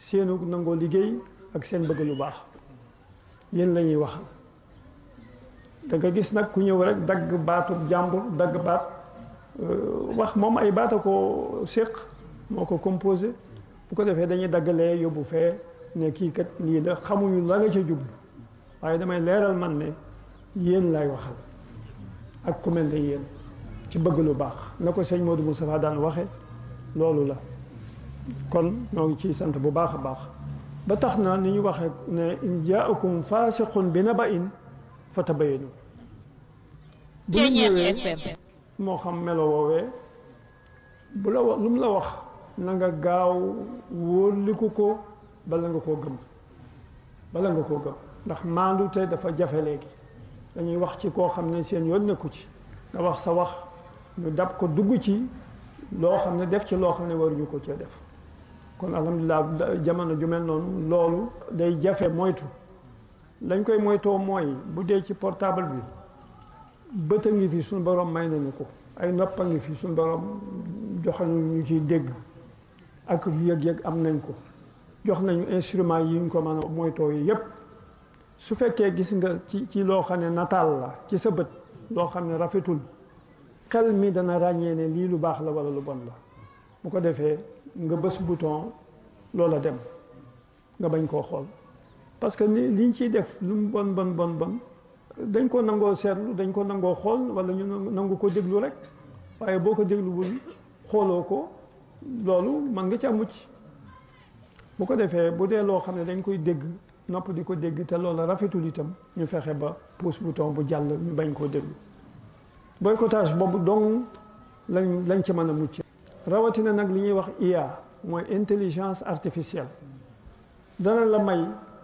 seenu nangoo liggéey ak seen bëgg lu baax yéen la ñuy waxal da nga gis nag ku ñëw rek dagg baatu jàmbur dagg baat wax moom ay baata ko séq moo ko composé bu ko defee dañuy daggalee yóbbu fee ne kii kat lii la xamuñu la nga ca jublu waaye damay leeral man ne yéen lay waxal ak ku mel ne yéen ci bëgg lu baax na ko sëñ Modou Moustapha daan waxe loolu la kon ñoo ngi ciy sant bu baax a baax ba tax na ni ñu waxee ne in jaakum faasiqun bi naba'in fatabayyanu bu ñu ñëwee moo xam melo woowee bu la wax lu mu la wax na nga gaaw wóoliku ko bala nga koo gëm bala nga koo gëm ndax maandu te dafa jafe léegi dañuy wax ci koo xam ne seen yoon nekku ci nga wax sa wax ñu dab ko dugg ci loo xam ne def ci loo xam ne waruñu ko cee def kon alhamdulilah jamono ju mel noonu loolu day jafe moytu lañ koy moytoo mooy bu dee ci portable bi bët a ngi fi suñu borom may nañu ko ay nopp a ngi fi suñu borom jox ñu ciy dégg ak yëg-yëg am nañ ko jox nañu instrument yi ñu ko mën a moytoo yi yépp su fekkee gis nga ci ci loo xam ne nataal la ci sa bët loo xam ne rafetul xel mi dana ràññee ne lii lu baax la walla lu bon la bu ko defee nga bës bouton loola dem nga bañ koo xool parce que ni liñ ciy def lu mu bon bon bon bon dañ ko nangoo seetlu dañ ko nangoo xool walla ñu nangu ko déglu rek waaye boo ko dégluwul xooloo ko loolu mën nga ca mucc bu ko defee bu dee loo xam ne dañ koy dégg nopp di ko dégg te loola rafetul itam ñu fexe ba pouce bouton bu jàll ñu bañ koo déglu boycottage boobu dong lañ lañ ci mën a mucc rawatina nag li ñuy wax IA mooy intelligence artificielle dana la may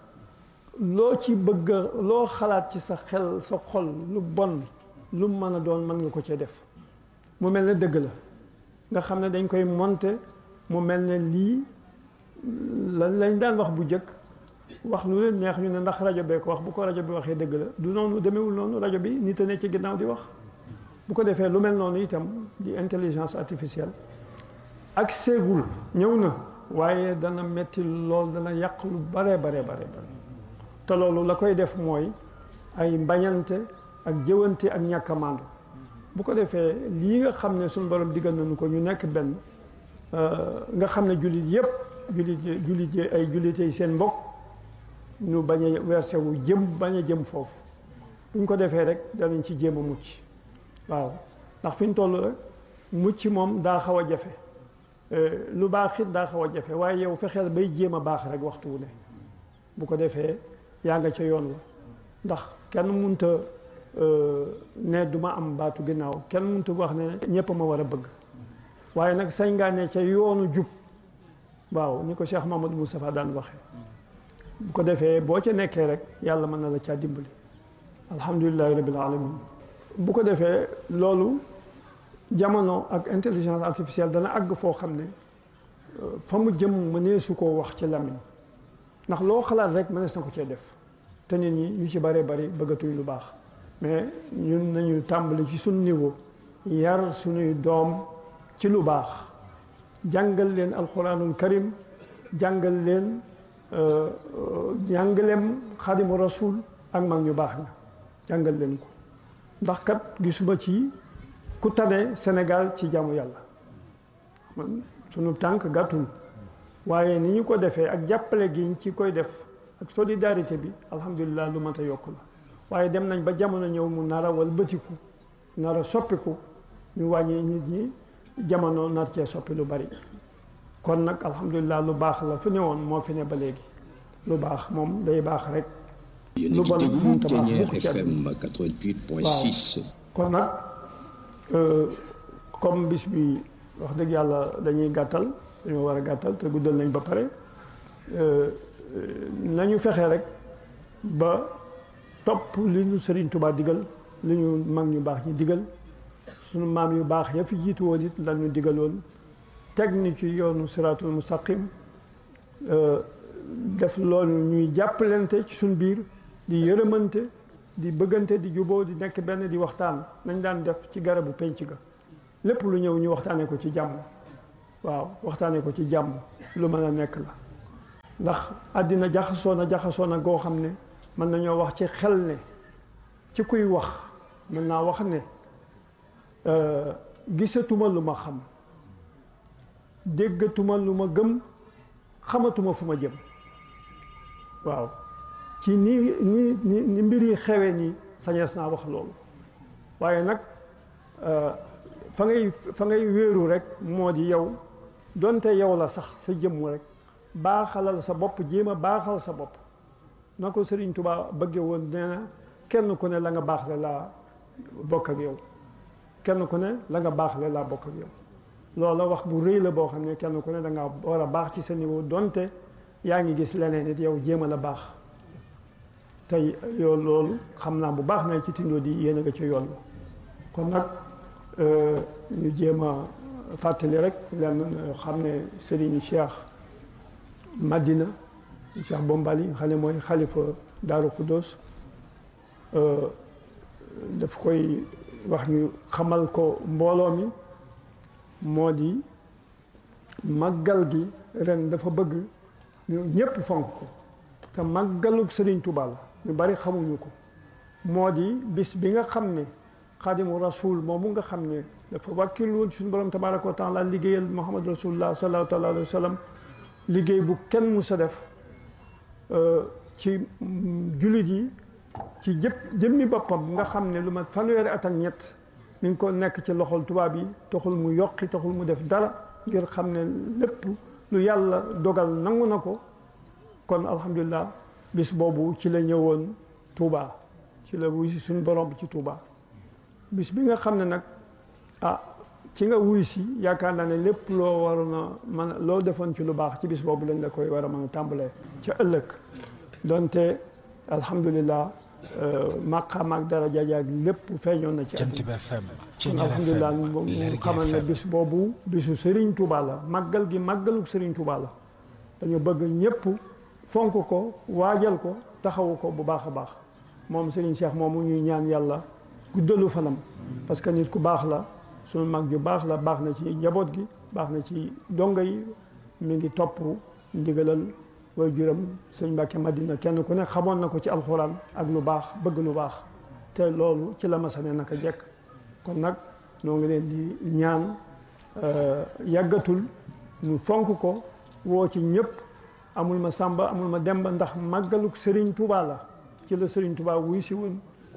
loo ci bëgg loo xalaat ci sa xel sa xol lu bon lu mën a doon mën nga ko cee def mu mel ne dëgg la nga xam ne dañ koy monter mu mel ne lii la lañ daan wax bu njëkk wax lu leen neex ñu ne ndax rajo bee ko wax bu ko rajo bi waxee dëgg la du noonu demewul noonu rajo bi nit a ne ci ginnaaw di wax bu ko defee lu mel noonu itam di intelligence artificielle ak seegul ñëw na waaye dana metti lool dana yàq lu bare bare bare bare te loolu la koy def mooy ay mbañante ak jëwante ak ñàkk a màndu bu ko defee lii nga xam ne suñu borom diggal nañu ko ñu nekk benn nga xam ne jullit yépp jullit jullit ay jullitey seen mbokk ñu bañ a versé wu jëm bañ a jëm foofu buñ ko defee rek danañ ci jéem a mucc waaw ndax fi ñu toll rek mucc moom daa xaw a jafe lu baax it daa xaw a jafe waaye yow fexeel bay jéem a baax rek waxtu wu ne bu ko defee yaa nga ca yoon wa ndax kenn munta ne du ma am baatu ginnaaw kenn munta wax ne ñépp ma war a bëgg waaye nag sañ ngaa ne ca yoonu jub waaw ni ko Cheikh Mamadou Moustapha daan waxee bu ko defee boo ca nekkee rek yàlla mën na la caa dimbali alhamdulilahi rabbil alamin bu ko defee loolu jamono ak intelligence artificielle dana àgg foo xam ne fa mu jëm mënee su koo wax ci làmmiñ ndax loo xalaat rek mënees na ko cee def te nit ñi ñu ci bëree bëri bëggatuñ lu baax mais ñun nañu tàmbali ci suñu niveau yar suñuy doom ci lu baax jàngal leen alquranul karim jàngal leen jàngaleem xadimu rasul ak mag ñu baax na jàngal leen ko ndax kat gisuma ci ku tane Sénégal ci jaamu yàlla man sunu tànk gàttul waaye ni ñu ko defee ak jàppale gi ñu ci koy def ak solidarité bi alhamdulilah lu mat a yokk la waaye dem nañ ba jamono ñëw mu nar a walbatiku nar a soppiku ñu wàññi nit ñi jamono nar cee soppi lu bari kon nag alhamdulilah lu baax la fi ne woon moo fi ne ba léegi lu baax moom day baax rek lu bon mënut a baax mukk ci àdduna waaw kon nag comme bis bi wax dëgg yàlla dañuy gàttal dañoo war a gàttal te guddal nañ ba pare nañu fexe rek ba topp li ñu Sëriñ Tuubaa digal li ñu mag ñu baax ñi digal sunu maam yu baax ya fi jiitu woon it la ñu digaloon teg ni ci yoonu siraatul mustaqim def loolu ñuy jàppalante ci suñ biir di yërëmante di bëggante di juboo di nekk benn di waxtaan nañ daan def ci garabu penc ga lépp lu ñëw ñu waxtaanee ko ci jàmm waaw waxtaanee ko ci jàmm lu mën a nekk la ndax àddina jaxasoo na jaxasoo na goo xam ne mën nañoo wax ci xel ne ci kuy wax mën naa wax ne gisatuma lu ma xam déggatuma lu ma gëm xamatuma fu ma jëm waaw ci ni ni ni ni mbir yi xewe nii sañees naa wax loolu waaye nag fa ngay fa ngay wéeru rek moo di yow donte yow la sax sa jëmm rek baaxalal sa bopp jéem a baaxal sa bopp na ko Sëriñ Tuubaa bëgge woon nee na kenn ku ne la nga baaxle laa bokk ak yow kenn ku ne la nga baaxle laa bokk ak yow loola wax bu rëy la boo xam ne kenn ku ne da nga war a baax ci sa niveau donte yaa ngi gis leneen it yow jéem a la baax tey yow loolu xam naa bu baax na ci tindoo di yéen a nga ci yoon la kon nag ñu jéem a fàttali rek lenn xam ne Serigne Cheikh Madina Cheikh Bombali nga xam ne mooy xalifa Daaru Xuddoos daf koy wax ñu xamal ko mbooloo mi moo di màggal gi ren dafa bëgg ñu ñëpp fonk ko te màggalug Serigne Touba la ñu bari xamuñu ko moo di bis bi nga xam ne xaadimu rasul moomu nga xam ne dafa wàkkil woon suñu borom tabaraka wa taala liggéeyal muhammad rasulullah sallallahu alayhi wa sallam liggéey bu kenn mu sa def ci jullit yi ci jëpp jëmmi boppam nga xam ne lu ma fanweeri at ak ñett mi ngi ko nekk ci loxol tubaab yi taxul mu yokki taxul mu def dara ngir xam ne lépp lu yàlla dogal nangu na ko kon alhamdulilah bis boobu ci la ñëwoon Touba ci la wuy si suñu borom ci Touba bis bi nga xam ne nag ah ci nga wuy si yaakaar naa ne lépp loo waroon a mën a loo defoon ci lu baax ci bis boobu lañ la koy war a mën a tàmbalee ca ëllëg donte alhamdulilah maqaam ak daraja jaag lépp feeñoon na ci Jant bi FM kon alhamdulilah mu xamal ne bis boobu bisu Serigne Touba la màggal gi màggalu Serigne Touba la dañu bëgg ñëpp fonk ko waajal ko taxawu ko bu baax a baax moom Serigne Cheikh moomu ñuy ñaan yàlla guddalu fanam parce que nit ku baax la sunu mag ju baax la baax na ci njaboot gi baax na ci dongo yi mi ngi topp ndigalal way juram sëñ Mbàkke Madina kenn ku ne xamoon na ko ci alxuraan ak lu baax bëgg lu baax te loolu ci la masane naka jekk kon nag noo ngi leen di ñaan yàggatul ñu fonk ko woo ci ñëpp amul ma sàmba amul ma demba ndax màggaluk Serigne Touba la ci la Serigne Touba wuy si woon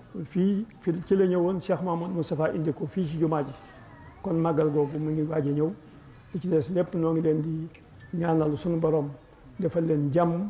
fii fi ci la ñëwoon Cheikh Mamadou Moustapha indi ko fii ci jumaa ji kon màggal googu mu ngi waaj a ñëw li ci des lépp noo ngi leen di ñaanal suñu borom defal leen jàmm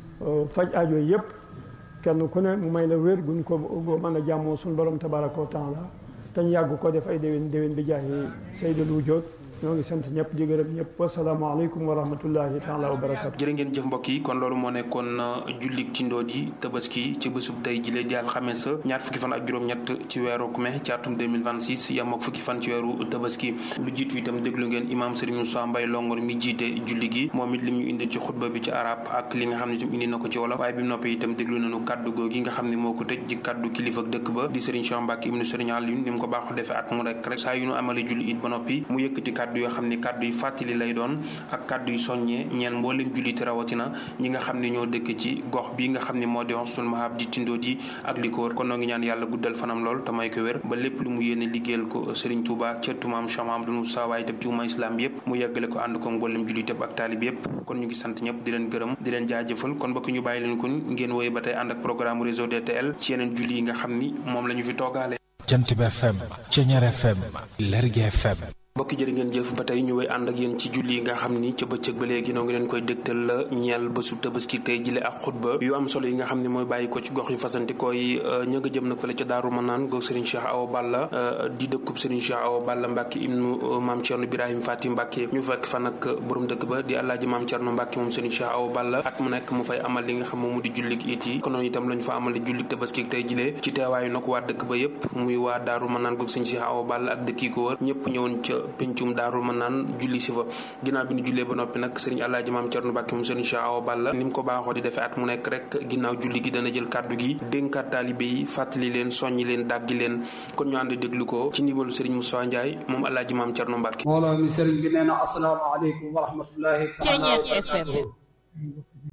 faj aajo yëpp kenn ku ne mu may la wér guñ ko mën a jàmmoo suñu borom tabaraka wa taala te ñu yàgg ko def ay déwén déwén bi jaahi Seydou Wujjoot ñoo ngi sant ñëpp di gërëm ñëpp wasalaamaaleykum wa rahmatullahi taala wa barakatu jërë ngeen jëf mbokk yi kon loolu moo nekkoon jullik tindoo di tabaski ci bésub tey jile di alxames ñaar fukki fan ak juróom-ñett ci weeru mai ci atum 2026 yam ak fukki fan ci weeru tabaski lu jiitu itam déglu ngeen imam Serigne Moussa Mbaye Longor mi jiite julli gi moom it li mu indi ci xutba bi ci arab ak li nga xam ne itam indi na ko ci wolof waaye bi mu noppee itam déglu nañu kaddu googi nga xam ne moo ko tëj ci kaddu kilifa dëkk ba di Serigne Cheikh Mbacke ibnu Serigne Aliou ni mu ko baaxoo defee at mu rek rek saa yu nu amale julli it ba noppi mu yëkkati kaddu yoo xam ne kaddu yu fàttali lay doon ak kaddu yu soññee ñeen mboolem julliti rawatina ñi nga xam ne ñoo dëkk ci gox bi nga xam ne moo di Husnul Mahab di tindoo di ak li ko wër kon noo ngi ñaan yàlla guddal fanam lool te may ko wér ba lépp lu mu yéene liggéeyal ko Serigne Touba ca tumaam Cheikh Mahamadou Moussa waaye itam ci umma islam bi yëpp mu yeggale ko ànd ko mboolem julliti ak taalib yëpp kon ñu ngi sant ñëpp di leen gërëm di leen jaajëfal kon bokk ñu bàyyi leen kon ngeen woy ba tey ànd ak programme réseau DTL ci yeneen julli yi nga xam ni moom la ñu fi toogaale Jant bi FM Ceñeer FM Lergui FM mbokki jërë ngeen jëf ba tey ñu wéy ànd ak yéen ci julli yi nga xam ni ca bëccëg ba léegi noo ngi leen koy dégtal la ñeel bésu tabaski tey jile ak xutba yu am solo yi nga xam ne mooy bàyyi ko ci gox yu fasantikoo yi ña nga jëm nag fële ca Daaru Manaan goog Serigne Cheikh Awa Balla di dëkkub Serigne Cheikh Awa Balla Mbacke ibnu Maam Thierno Birahim Fati Mbacke ñu fekk fa nag borom dëkk ba di Alaaji Maam Thierno Mbacke moom Serigne Cheikh Awa Balla at mu nekk mu fay amal li nga xam moom mu di jullik it yi konoon itam lañu fa amal jullik tabaski tey jile ci teewaayu nag waa dëkk ba yépp muy waa Daaru Manaan goog Serigne Cheikh Awa Balla ak dëkk yi ko wër ñëpp ñëwoon ca pencum Daaru mën naan julli si fa ginnaaw bi ñu jullee ba noppi nag sëriñ Alaaji Maam Cerno Mbàkke moom sëriñ Cheikh Awa Balla ni mu ko baaxoo di defee at mu nekk rek ginnaaw julli gi dana jël kàddu gi dénkaat taalibe yi fàttali leen soññi leen dàggi leen kon ñu ànd déglu ko ci ndimbalu sëriñ Moussa Ndiaye moom Alaaji Maam Cerno Mbàkke mbooloo mi sëriñ bi nee na asalaamaaleykum wa rahmatullahi taala wa barakatuh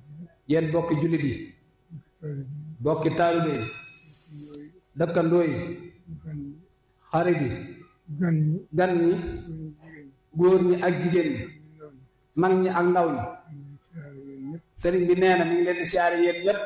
yéen bokki jullit yi bokki taalibe yi dëkkandoo yi xarit yi gan ñi gan ñi góor ñi ak jigéen ñi mag ñi ak ndaw ñi sëriñ bi nee na mi ngi leen di siyaare yéen ñëpp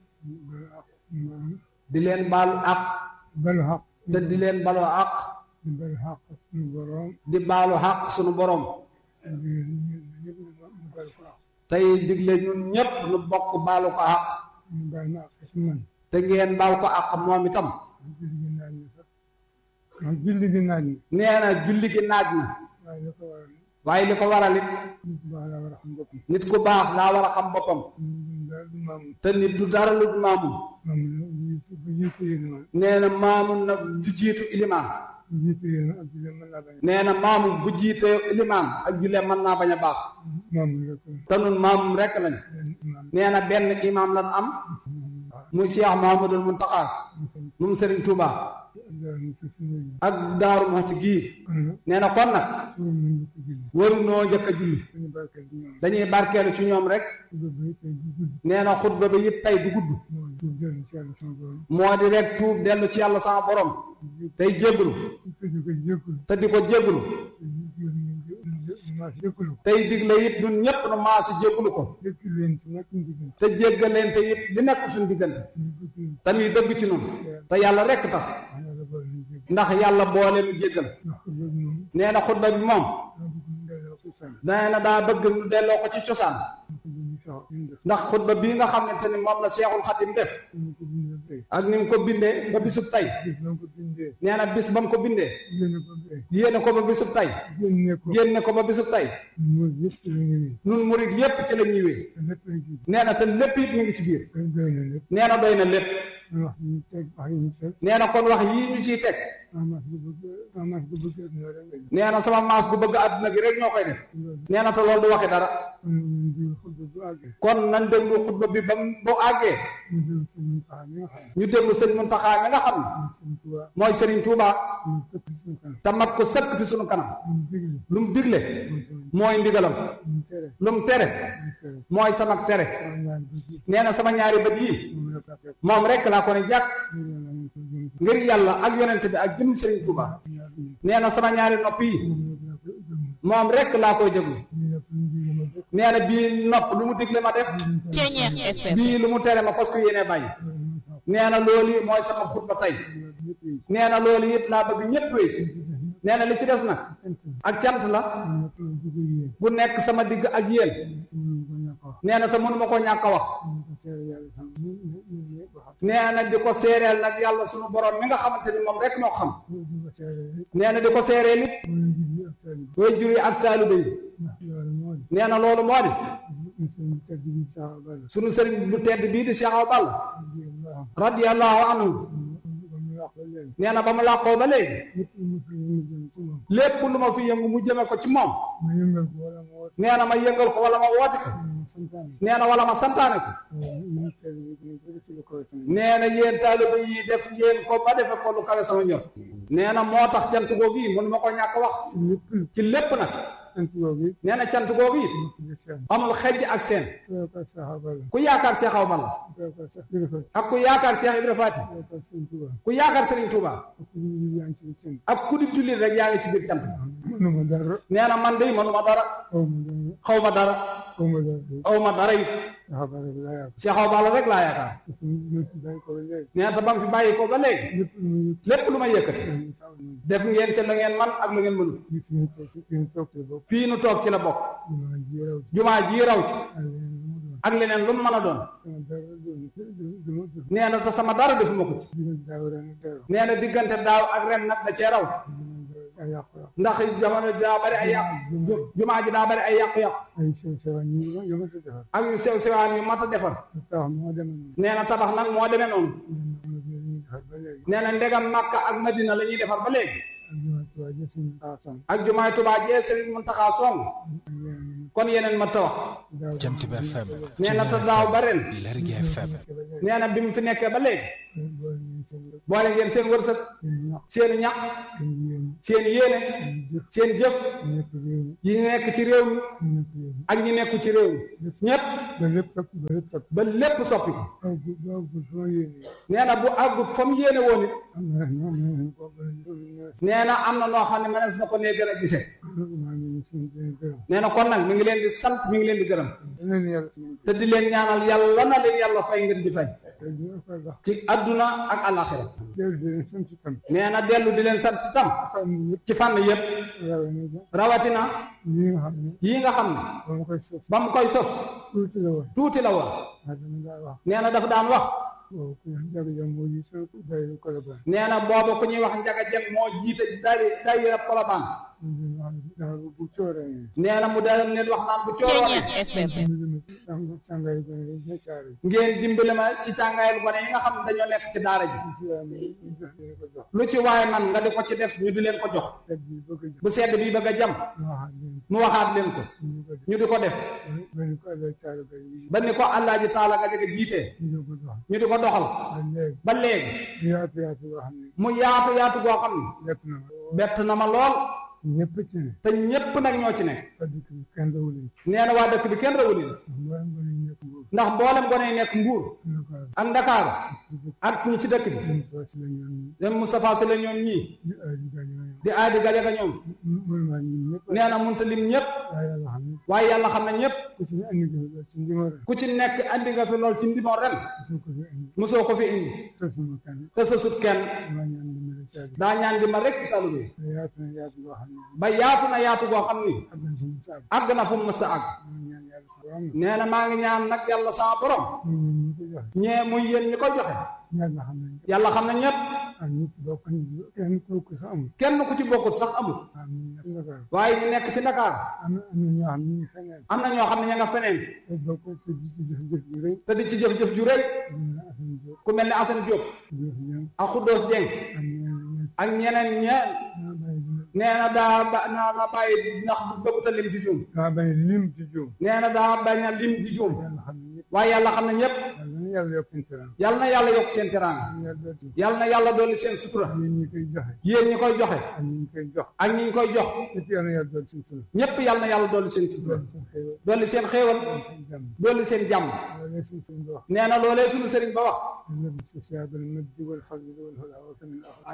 di leen baalu àq balu xaq te di leen baloo àq di balu xaq suñu borom di baalu àq sunu borom di ñëpp ñu balu ko xaq tey digle ñun ñëpp nu bokk baalu ko àq ñu bal ma xaq si man te ngeen baal ko àq moom itam julli gi naaj na sax man julli gi naaj na nee na julli gi naaj na waaye li ko waral waaye li ko waral it nit ku baax laa war a xam boppam nit ku baax daa war a xam boppam ñun daal du maamu te nit du dara lu dul maamun maamu la jiitu bu jiitu yéen ma nee na maamun nag du jiitu ilimaan bu jiitu yéen ma ak julli mën naa bañ a nee na maamun bu jiitee ilimaan ak jullee mën naa bañ a baax maamu la ko te nun maamum rekk lañ benn imaam nee na benn imaam lan am muy Cheikh Mouhamadoul Mountakha moom Serigne Touba daal mu ci suñu yi ak Daaru Muxti gii kon nag nee na kon nag pour ñu ñu ko julli warunoo njëkk a julli suñu barkeel bi ñoom dañuy barkeelu ci ñoom rek ba bay tey du gudd nee na xutba bi it tey du gudd mooy du dellu ci yàlla sama borom moo di rek tuub dellu ci yàlla sama borom tey jéggalu te di ko jéggul te di ko jéggalu te ñu jéem ñu maa jéggulu tey digle it ñun ñëpp nu maasi jéggalu ko dëkk leen ci nag ñu diggante te jéggalente it li nekk suñu diggante ñu bëgg ñu te muy dëgg ci nun te yàlla rekk tax yàlla boole ñu jégg ndax yàlla boole nu jéggal ndax ko loolu moom nee na xutba bi moom daa bëgg ñu delloo ko sànni nee na daa bëgg nu delloo ko ci cosaan ko bu ñu sax ñu def ndax xutba bii nga xamante ni moom la seexul xadim def ñu ko bindee tey ak ni mu ko bindee ba bisub tey gis na ko bindee nee na bis ba mu ko bindee yéene ko bee yéene ko ba bisub tey génne ko yéene ko ba bisub tey mooy yëpp ci la ñëwee nun murit yépp ci la ñuy wéy te lépp lañ ci nee na te lépp it mi ngi ci biir dañ doy na lépp nee na doy na lépp man wax ñu teg wax yi ñu teg nee na kon wax yii ñu ciy teg amas bu bëgg amas bu bëgg ak ñoo rek lañ nee na sama maas gu bëgg àdduna gi rek ñoo koy def loolu nee na te loolu du waxe dara kon ñu di xutba bu àggee kon nañ déglu xutba bi ba mu bu àggee ñu dem suñu paa mi nga xam ñu déglu sëñ Muntaxa mi nga xam ne ne suñu tubaab mooy Serigne Touba ñu tëpp suñu kanam te mat ko sëkk fi sunu kanam ñu digle lu mu digle mooy sama mooy ndigalam ñu tere lu mu tere ñu tere mooy sama tere waaw ñaar bi ci nee na sama ñaari bët yii moom la fekk moom rek laa ko ne jàkk ñu ne la ñu ko jëm ci ngir yàlla ak yonent bi ak jëm Serigne Touba ñaar bi nee na sama ñaari nopp yi moom la ko jëm moom rek laa koy déglu ñu ne fu ñu digle ma def nee na bii nopp lu mu digle ma def Ceñeex FM bii lu mu tere ma fas ko yéenee bàyyi nee na loolu yi mooy sama xutba tey nee na loolu it laa bëgg ñëpp wéy nee na li ci des nag ak cant la bu nekk sama digg ak yéen nee na te mënuma koo ñàkk a wax nee na di ko seereel nag yàlla sunu borom mi nga xamante ni moom rek moo xam nee na di ko seereel it way jur yi ak taalibe yi nee na loolu moo di sunu sëriñ bu tedd bii di Cheikh Awa Balla radiyallahu anhu nee na ba mu làqoo ba léegi lépp lu ma fi yëngu mu jëme ko ci moom nee na ma yëngal ko wala ma woote ko nee na wala ma santaane ko nee na yéen taaliba yi def yéen ko ba defe ko lu kawe sama ñor nee na moo tax cant googu yi mënu ma ko ñàkk wax ci lépp nag nee na cant googu yi amul xejj ak seen ku yaakaar Cheikh Awa Balla ak ku yaakaar Cheikh Ibra Faty ku yaakaar Serigne Touba ak ku di jullit rek yaa ngi ci biir cant mënuma dara nee na man de mënuma dara xaw ma dara xaw ma dara xaw ma dara xaw ma dara it xabaar bi laa yàgg Cheikh Awa Balla rek laa yaakaar ñu ci bàyyi ko ba léegi nee na te ba mu fi bàyyi ko ba léegi lépp lu muy lépp lu ma yëkkati def ngeen ca la ngeen man ak la ngeen mënul gis ñu toog ci fi ñu toog ci bopp fii nu toog ci la bokk ñu ji raw ci jumaa ji raw ci ak leneen lu mu doon ak leneen lu mu mën a doon sama dara doon dama def nee na te sama dara defuma ko ci dina daaw ren dara nee na diggante daaw ak ren nag da cee raw ay yàqu yàqu ndax jamono daa bari ay yàqu jumaa ji daa bari ay yàqu-yàqu ay sew sewa ñu yo ma ko defar ak yu sew sewaan yu mat a defar tax moo demee noonu nee na tabax nag moo demee noonu ñu defar ba léegi nee na ndegam Makka ak Madina la ñuy defar ba léegi ak jumaa tubaab ji suñu xaasam ak jumaay Tuubaa jee Sëriñ Muntaxa song ak yeneen kon yeneen ma ta wax daaw Jant bi FM nee na te daaw ba ren Lergui FM nee na bi mu fi nekkee ba léegi boole ñu seen rek boole ngeen seen wërsëg seen ñax seen ñaq seen yéen seen yéene seen jëf ñëpp réew mi yi nekk ci réew mi ñëpp réew mi ak ñi nekku ci réew mi ñëpp ba lépp soppi ba lépp soppi ba lépp soppi ko aw gu aw gu sama yéene nee na bu àggut fa mu yéene woon it am na ñoom ñu ko ba ñu nee na am na noo xam ne mënees na ko nee gën a gisee maa ngi leen sant leen gërëm nee na kon nag mi ngi leen di sant mi ngi leen di gërëm leen yàlla te di leen ñaanal yàlla na leen yàlla fay ngeen di fay te ñu ko wax ci adduna ak alaxira dellu di leen sant itam nee na dellu di leen sant tam xam ne yëpp ci fànn yëpp rawe na ja rawatina lii nga xam ne yii nga xam ne ba ma koy sos ba mu koy sos tuuti la woon tuuti la woon waaye dama daa wax nee na dafa daan wax boobu ku ñu jaga jam moo ji sa day ko la baax nee na booba ku ñuy wax njaga jëm moo jiite day day rab kolobaan ñu wax dafa bu cooree nee na mu daan leen wax naan bu cooroone càngaay gone yi ca caare ngeen dimbali ma ci càngaayal gone yi nga xam ne dañoo nekk ci daara ji ci yaa mi ñu jox leen ko jox lu ci waaye man nga di ko ci def ñu di leen ko jox teg bi bëgg a jox bu sedd bi bëgg a jam ñu waxaat leen mu waxaat leen ko ñu ko ñu di ko def benn ko àlla caare ba yi ba ni ko àllaaji taala nga jege jiitee ñu ko jox ñu di ko doxal ba léegi ba léegi yaatu yaatu yoo xam ne mu yaatu yaatu goo xam ne lépp na ma bett na ma lool ñëpp ci ne te ñépp nag ñoo ci nekk ba dëkk bi kenn dawu leen nee na waa dëkk bi kenn rawul leen mboolem gone yi ñëpp nguur ndax mboolem gone yi nekk mbuur ñu ko ak ndakaaru ak ñi ci dëkk bi ñu ko si la ñoom ñi dem Moustapha Sy la ñoom ñii ñu ay di gañ ñoom di aadi gajaga ñoom mënu maa ñun ñëpp nee na munta lim ñépp waaye yàlla xam ne waaye yàlla xam ne ñépp ku ci ne andi nga la ci ndimar ku ci nekk andi nga fi lool ci ndimo ren su ko fi andi mosoo ko fi indi te sama kan te sa sut kenn maa ñaan dimbali caagi daa ñaan di ma rek ci talu bi te yaatu na yaatu boo xam ne ba yaatu na yaatu goo xam ni ak na suñu saab àgg na fu mu mës a àgg maa ñaan yàlla sa borom nee na maa ngi ñaan nag yàlla sama borom ñu ñun ñu ko joxe ñee muy yéen ñi ko joxe ñaar nga xam ne yàlla xam ne ñépp ak ñi ci bokk ñu kenn ku ko sa amul kenn ku ci bokkut sax amul am ñu nekk Ndakaaru waaye ñu nekk ci Dakar am na am na ñoo xam ne ñu feneen am na ñoo xam ne ña nga feneen te bokk te di ci jëf jëf yu rëy te di ci jëf-jëf ju rëy ñu ne Assane Diop ku mel ne Assane Diop jëf ñoom ak Khoudoss Dieng ak ñeneen ñi ak ñeneen ñe naa bàyyi dina nee na daa ba naa la bàyyi ndax bëggut a lim di juum daa bàyyi lim ci juum nee na daa bañ a lim di juum yàlla xam ne ñëpp waaye yàlla xam ne ñépp yàlla na yàlla yokk seen teraan yàlla na yàlla yokk seen teraanga yàlla dooti yàlla na yàlla dolli seen sutura yéen ñi koy joxe yéen ñi koy joxe ak ñi koy jox ak ñi ñu koy jox ñëpp yàlla na yàlla dooti seen sunu ñépp yàlla na yàlla dolli seen sutura dooti seen xéewal dolli seen xéewal dolli seen jàmm seen jàmm loolu suñ suñ ba wax nee na loolee suñu sëriñ ba wax النبي الشاب المجد والفضل والهدى وكم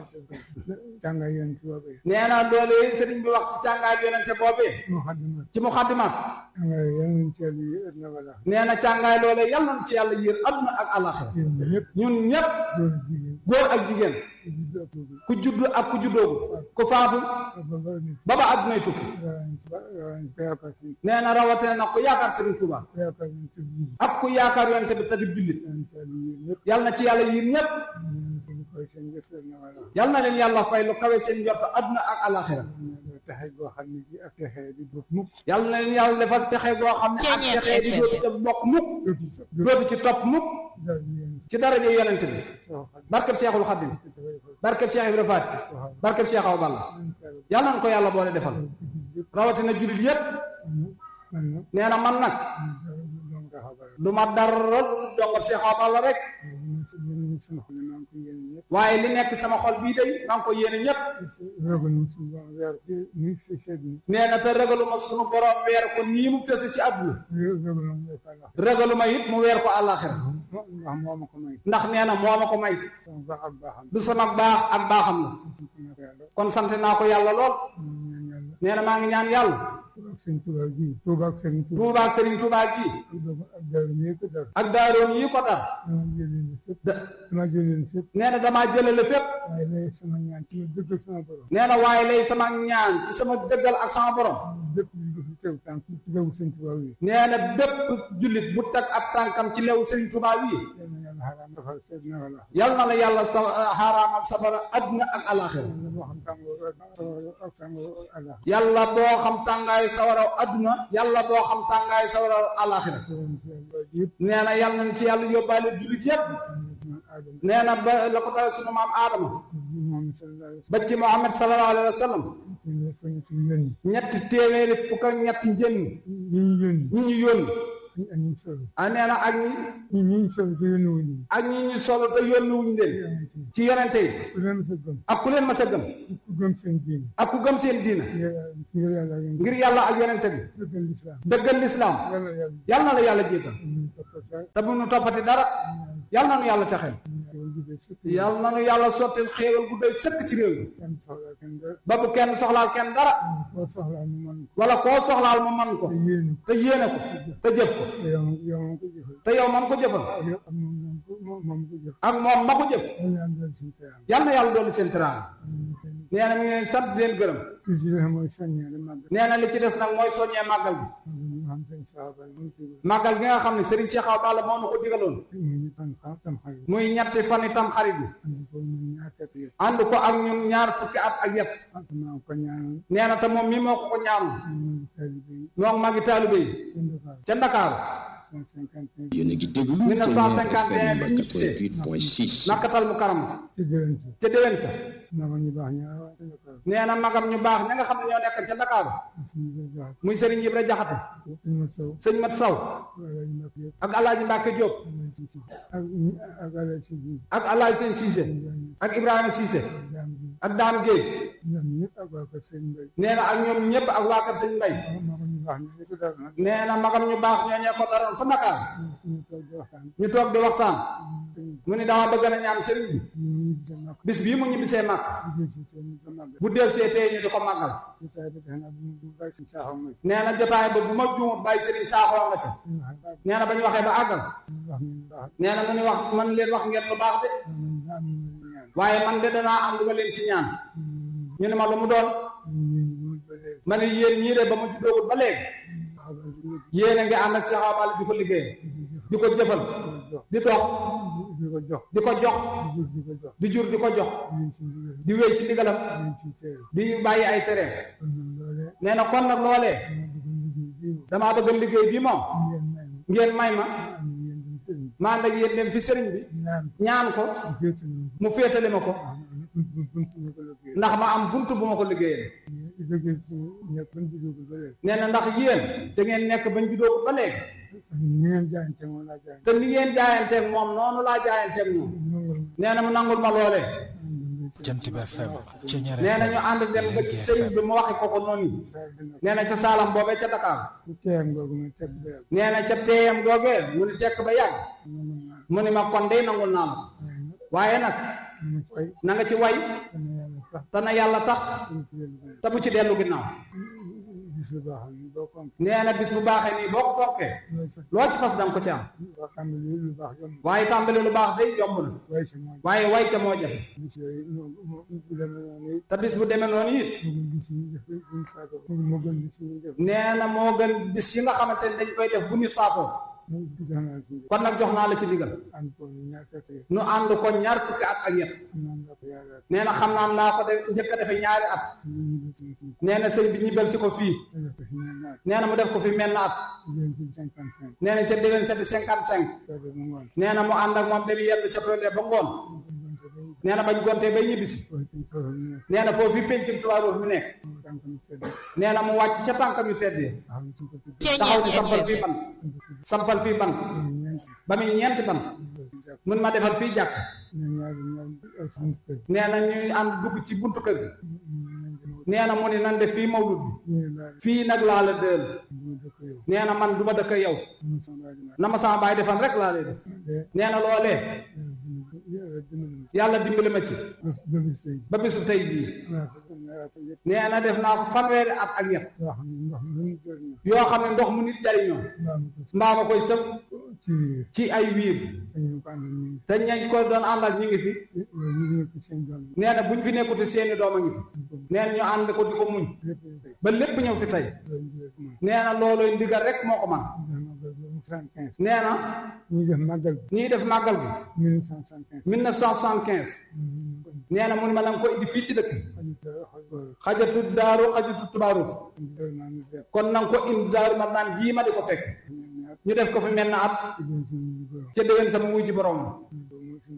jànga yéen ci boobee nee na loolee sëriñ bi wax ci càngaay yonente boobee muxaddimat ci muxaddimaat jànga yéen ci yàlla yi ëpp na wala nee na càngaay loolee yàlla na ci yàlla yéen adduna ak àllaxira yéen ñëpp ñun ñépp góor góor ak jigéen ak jigéen ku judd ak ku ku judd ak ku juddoogu ku faatu ba ba nit ba ba addunay tukki rawaan ko yaakaar si nee na rawatina nag ku yaakaar sëriñ Tuuba ko yaakaar si ci biir ak ku yaakaar yonente bi tadib jullit yéen ci yàlla yàlla na ci yàlla yi yéen ñëpp yiir ñépp ñu koy seen jëf ëpp na wala yàlla na leen yàlla fay lu kawe seen njort adduna ak àllaxira taxe boo xam ne ji ak texe di bokk mukk yàlla na leen yàlla defal texe goo xam ne ak texe di dootu ca bokk mukk dootu dootu ci topp mukk dal yéen ci daraja yonente bi soo xam barkeb Seexul Xadim barkeb Seex Ibra Faati barkeb Seex Awa Balla yàlla na ko yàlla boole defal rawatina jullit yépp man nag nee na man nag doom nga xabar du ma dara lu dongo Seex Awa Balla rek yéen sama xol maa ngi ko yéen ñëpp waaye li nekk sama xol bii day maa ngi ko yéene ñépp ragal mu suñu borom weer bi ni fi seet ni nee na te ragaluma sunu borom weer ko nii mu fese ci àdduna ragal mu weer fa la ragaluma it mu weer ko àllaaxira ndax moo ma ko may ndax nee na moo ma ko may sama baax ak baaxam du sama baax ak baaxam la kon sant naa ko yàlla lool ñaan yàlla nee na maa ngi ñaan yàlla ak sëñ Tuubaa gi Tuubaa ak sëñ Tuubaa Tuubaa ak Sëriñ Tuubaa gi ak daal ñi ko dar ak daaroon yi ko dar dama jëlee leen fépp da dama jëlee leen fépp nee na damaa jëlale fépp waaye lay sama ñaan ci ma dëgg sama borom nee na waaye lay sama ñaan ci sama dëggal ak sama borom lépp lu ko fi teew tànk ci teew sëñ Tuubaa wi nee na bépp jullit bu tag ab tànkam ci lew Sëriñ Tuubaa wi yal na yàlla xaraam defal seet na wala yal na la yàlla sa xaaraamal sabara adduna ak alaxira yàlla boo xam tàngoor ak tàngoor Allah yàlla boo xam tàngaayu sawaraw adduna yàlla boo xam tàngaayu sawaraw alaxira yërëm ci yàlla yëpp nee na yàlla nañ ci yàlla yóbbaale jullit yépp man aadama nee na ba la ko dale sunu maam aadama moom sallallahu alayhi wa ba ci Muhammad sallallahu alayhi wa sallam sallam fa ñu ci yónni ñetti téeméeri fukk ak ñetti njënn ñi ñu yónni ñi ñu yónni ak ñi solo ah nee na ak ñi ñi ñi solo te yónni wuñ ñu ak ñi ñu solo te yónni wuñ leen ci yonente yi ku leen sa gëm ak ku leen mas a gëm ku gëm seen diine ak ku gëm seen diina ngir yàlla ngir yàlla ngeen ngir yàlla ak yonente bi dëggal lislaam dëggal lislaam yàlla yàlla yal na la yàlla jéegal ñu topp sa te bu nu toppati dara yal na nu yàlla texeel yàlla jubee sëkk yal na nu yàlla sottil xéewal gu doy sëkk ci réew mi kenn soxla kenn dara ba bu kenn soxlaal kenn dara koo soxlaa mu mën ko wala koo soxlaal mu man ko te yéene ko te yéene ko te jëf ko te yow yow moom ko jëfal te yow man ko jëfal yow ak moom moom ko moom moom ko jëf ak moom ma ko jëf yàlla am dal suñu teyam yal na yàlla dolli seen teraanga nee na mi ngi leen sant di leen gërëm ci si la mooy soññee de màggal nee na li ci des nag mooy soññee màggal bi ñu xam seen saabal mu tudd màggal gi nga xam ne Serigne Cheikh Awa Balla moo na ko digaloon mu ñu tan xam tam xarit muy ñetti fan itam xarit bi andi ko mu ñaar kat yëpp ànd ko ak ñun ñaar fukki at ak yett ak maa ko ñaanal nee na te moom mii moo ko ko ñaanal ñu taalibe yi moom magi taalibe yi seen Dakar ca Ndakaaru cent cinquante et yéen a ngi déglu 1951 FM 88.6 nakkatal mu karam ci déwén si ca déwén sa maa ko ñu baax ñaar waa seen Dakar nee na magam ñu baax ña nga xam ne ñoo nekk ca Ndakaaru suñu koy jox muy Serigne Ibra Jaxate ñu ma sow sëñ Mat Saw wala ñu ma yëpp ak Alaaji Mbàkke Jóob ak ak ala si ji ak Alaaji Seen Siise ak Ibrahima Siise jaam bi ak Daan Géey ñoom ñëpp ak waa kër seen mbay nee na ak ñoom ñëpp ak waa kër sëñ Mbay maa ko ñu baax ñaar ko dara nag nee na magam ñu baax ñooñee ko daroon fa Ndakaar ñu toog di waxtaan ñu toog di waxtaan mu ni dama bëgg na ñaan sëriñ bi ñu ñu gisee mag bis bii mu ñibbisee mag liggéey si seen ñu ko màggal bu del see tey ñu di ko màggal ci saa bi tax na bu mu bàyyi si saaxaw ma nee na jotaay ba bu ma juumut bàyyi sëriñ saaxoo nga ca ñu wax baax nee na ba ñu waxee ba àggal wax ñu baax nee na mu ni wax man leen wax ngeen lu baax de ñu am ñu ñaan waaye man de danaa am lu ma leen ci ñaan ñu ne ma lu mu doon ñu ñu ba léegi ma ne yéen ñii de ba mu juddoogut ba léegi xabar bi ñu yéen a ngi ànd ak Cheikh Awa Balla di ko liggéey di ko jëfal di dox di ko jox di ko jox di ko jox di jur di ko jox ñu ci ndigal di wéy ci ndigalam ñu ci teew di bàyyi ay tereem kon nag loolee nee na kon nag loolee ma bëgg liggéey bii moom damaa bëgg liggéey bi moom ngeen may ma ngeen may ma am yéen dem sëriñ ma ànd ak yéen dem fi sëriñ bi ñaan ñaan ko mu féetale ma ko mu féetale ma ko bunt bunt ma ko liggéey ndax ma am buntu bu ma ko liggéeyee liggéey ci ñëpp bañ ci dugg ba léegi nee na ndax yéen da ngeen nekk bañ juddoo ba léegi ñi ngeen jaayante moom laa jaayante te ni ngeen jaayanteeg moom noonu laa jaayanteeg moom nangul nee na mu nangul ma loolee Jant bi FM Ceñeer nee na ñu FM ànd dem ba ci sëriñ bi mu waxe ko ko noonu saa dina nee na ca saalam boobee ca Dakar ku teeyam googu ma teg ba yàgg nee na ca teeyam googee mu ni tekk ba yàgg nangul naa mu ni ma kon day nangul naa la waaye waaye nag nag mu fay na nga ci way dana yàlla te na yàlla tax tax ñu ci leen te bu ci dellu ginnaaw gis lu baax ni boo ko am nee na bis bu baaxee nii boo ko fonkee looy fekk loo ci fas danga ko ci am boo xam ne lii lu baax yomb waaye tàmbali lu baax day yomb na waaye si moom waaye way ca moo jafe gis yooyu moo moo bu demee noonu it te bis bu demee noonu it moo gën gis ñu def buñ faatoo moo gën gis ñu def nee na moo gën bis yi nga xamante ne dañ koy def bu ñu saafoo mu jox naa ci kon nag jox naa la ci digal ànd ko ñaar fekk yi nu ànd ko ñaar fukki at ak ñett naan la ko yàlla nee na xam naa naa ko de njëkk a defee ñaari at ñu ñu gis ñu ci nee na sëñ bi ñibbal si ko fii def ko si ñaar naat nee na mu def ko fi mel na at jigéen ci cinquante cinq nee na ca déwén sa di cinquante cinq soo def mu ngoon nee na mu ànd ak moom dem yenn ca tool ba ngoon nee na bañ gontee bay ñibbisi foofu ci foofu ñu nekk nee na foofu fi pencum Touba Rose mi nekk mu tànk mu tëdd nee na mu wàcc ca tànkam yu tedd yi xam ne suñ ko tudd taxaw di sampal fii ban sampal fii ban ñeent ba muy ñeenti ban mun ma defal fii jàkk ñu ñaari ñaar ak suñu kër nee na ñuy ànd dugg ci buntu kër gi nee na mu ni nan def fii mawlud bi ñu laal fii nag laa la dël ñu dëkk yow nee na man du ma dëkk yow ñu sama waaj ma na ma sama baay defan rek laa lay def nee na loolee yàlla dimbali ma yàlla dimbali ma ci ba bis tey ba bisu tey bii waaw ko ñaar ko yëpp nee na def naa ko fanweeri at ak ñett yoo xam ne ndox mi lu mu jël na yoo xam ne ndox mu nit jariñoo mbaa ma ko mbaa ma koy sëf ci ci ay wiir dañu ko ànd ñu te ñañ ko doon àndal ñu ngi fi ñu ngi ko seen doom nee na buñ fi nekkute seeni doom a ngi fi nee na ñu ànd ko di ko muñ lépp ñu tey ba lépp ñëw fi tey loolu ñu def moom nee na looloy ndigal rek moo ko man màggal bi mu cent quinze nee na ñu def màggal bi ñiy def màggal gi mille neuf cent soixante quinze 1975 nee na mu ne ma na nga ko indi fii ci dëkk bi xajatu daaru xajatu tubaaru kon na nga ko indi daaru ma naan jii ma di ko fekk ñu def ko fi mel na at ca déwén sama wuy ji borom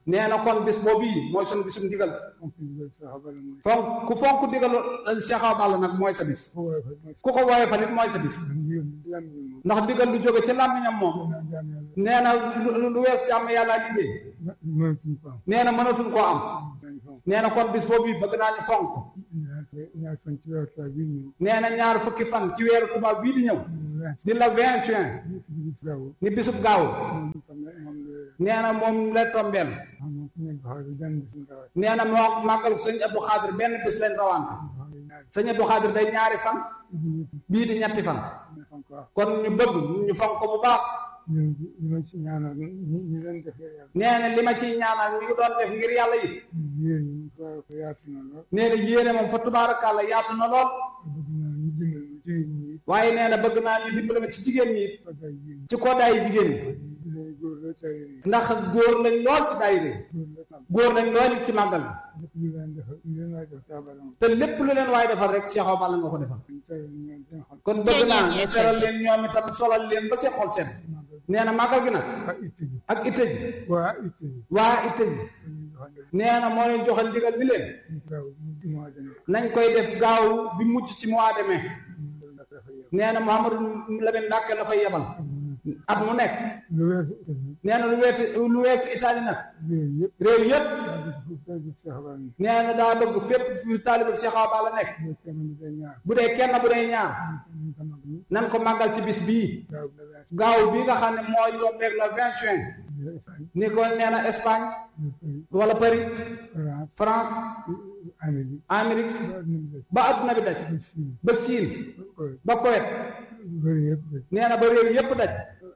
nee na kon bis boobu yi mooy sunu bisum ndigal fonk ndigal Cheikh Abala mooy fonk ku fonk ndigal Cheikh Awa Balla nag mooy sa bis ko woowee fa mooy ku ko woowee fa nit mooy sa bis ndigal lan ñu moom ndax ndigal lu jóge ci làmmiñam moom naa jaam yàlla nee na lu lu wees jàmm yàlla liggéey mënatuñ ko am nee na mënatuñ koo am dañ fonk nee na kon bis boobu yi bëgg naa ñu fonk ñaar ñaar fan ci weeru tubaab bii ñëw nee na ñaar fukki fan ci weeru tubaab bii di ñëw vingt di la vingt juin ci bis gaaw ni bisub gaaw moom tam moom la nee na moom la tombeel xam nga ku nekk xaar bi benn bis ñu rawat nee na moo màggal sëñ Abdou Khadir benn bis lañ rawante sëñ Abdou Khadir day ñaari fan bii di ñetti fan fonk wax kon ñu bëgg ñu fonk ko bu baax ñu ñu ma ci ñaanal ñu ñu leen defee yàlla nee na li ma ciy ñaanal ñu ngi doon def ngir yàlla yi yéen ñu ko ko yaatu na lool nee na yéene moom fa tubaarakàlla yaatu na lool bëgg naa ñu dimbal ma jigéen ñi waaye nee na bëgg naa ñu dimbali ma ci jigéen ñi ko day jigéen ci koodaay jigéen ñi ñi lay góor la tey yi ndax góor lañ lool ci daayira yi góor la tam góor lañ lool ci màggal lépp lu leen defal lu leen waay def Cheikh Abala moom te lépp lu leen waaye defal rek Cheikh Awa Balla nga ko defal ñu tey ñoom seen xol kon bëgg naa ñu teral leen ñoom itam solal leen ba seen xol seen nee na màggal gi nag waa itte ji ak itte ji waa itte ji waa itte ji ñu joxal nee na moo leen joxal ndigal ni leen ñu gaaw ñu ci mois de mai nañ koy def gaaw bi mucc ci mois de mai ñu ndax dafa yem nee na Mouhamadou Lamine Ndàkke la fay yebal at mu nekk lu weesu itte ji nee na lu weesu lu weesu Italie nag yooyu yëpp réew yëpp fu tey bi Cheikh Abala ni nee na daa bëgg fépp fu taalibe Cheikh Awa Balla nekk ñu kenn bi day ñaar bu dee kenn bu dee ñaar ñu ko mag ñi nan ko màggal ci bis bii gaaw la weesu gaaw bi nga xam ne mooy yombeeg le 20 juin ñu Espagne ni ko nee na Espagne ñu Paris wala Paris France France Amérique Amérique ba ñu def ba adduna bi daj ba Chine ba Siin ba ba Koweït bëri yëpp de nee na ba réew yëpp daj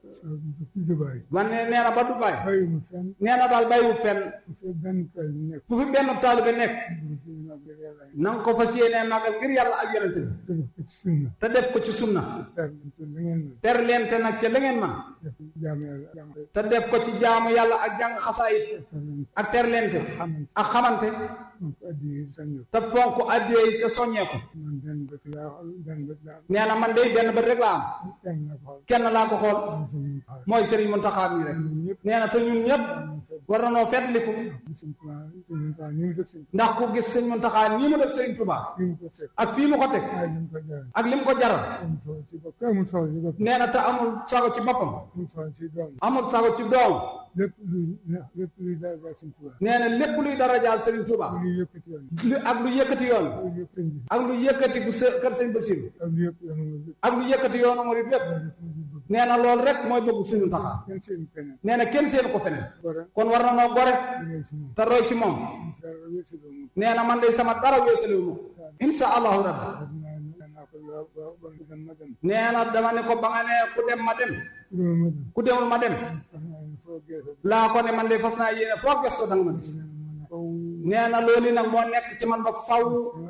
ci Dubaï man ne nee na ba Dubaay bàyyi mu fenn nee na daal bàyyiwut fenn bu fekk benn kër yi nekk fu fi benn taalibe nekk bu ci màggal yàlla yi na nga ko fas yéenee màggal ngir yàlla ak yonente bi te def ko ci sunna te def ko ci sunna ter ci li ngeen mën ter leen te nag ca la ngeen man def jaamu yàlla jaamu te def ko ci jaamu yàlla ak jàng xasaayit ak ter leen te xamante ak xamante moom ko addi yi sañu te fonk addiyee yi te soññee ko man benn bët laa xool benn bët laa nee na man day benn bët rek laa am kenn la xool kenn laa ko xool suñu xaar mooy Serigne Mountakha mi rek ñëpp nee na te ñun ñëpp war na noo fetliku suñu tubaab suñu tubaab ñu ngi def suñu ndax ku gis Serigne Mountakha nii mu def Serigne Touba fi mu ko teg ak fii mu ko teg waaye ñu ko jaral ak lim ko jaral amul solo ci bopp amul solo ci bopp nee na te amul sago ci boppam amul solo ci doom amul sago ci doom lépp luy lépp luy daal daal suñu tubaab nee na lépp luy darajaal Serigne Touba luy yëkkati yoon lu ak lu yëkkati yoon luy yëkkati bi ak lu yëkkati bu së- kër Serigne Bassirou ak lu yëpp yoon nga ak lu yëkkati yoonu murid lépp nee na loolu rek mooy bëgg Serigne Mountakha kenn seen keneen nee na kenn seen ko feneen gore kon war na noo gore ngay si moom te roy ci moom dara wéesaloo moom nee na man day sama dara weesaliwu ma insha allahu rabbi naa naa ko waaw waaw ba nga dem ma dem nee na dama ne ko ba nga ne ku dem ma dem dama ma dem ku demul ma dem wax naa ne foo geesoo laa ko ne man de fas naa yéene foo gëstoo da nga ma gis faw nee na loolu nag moo nekk ci man ba faw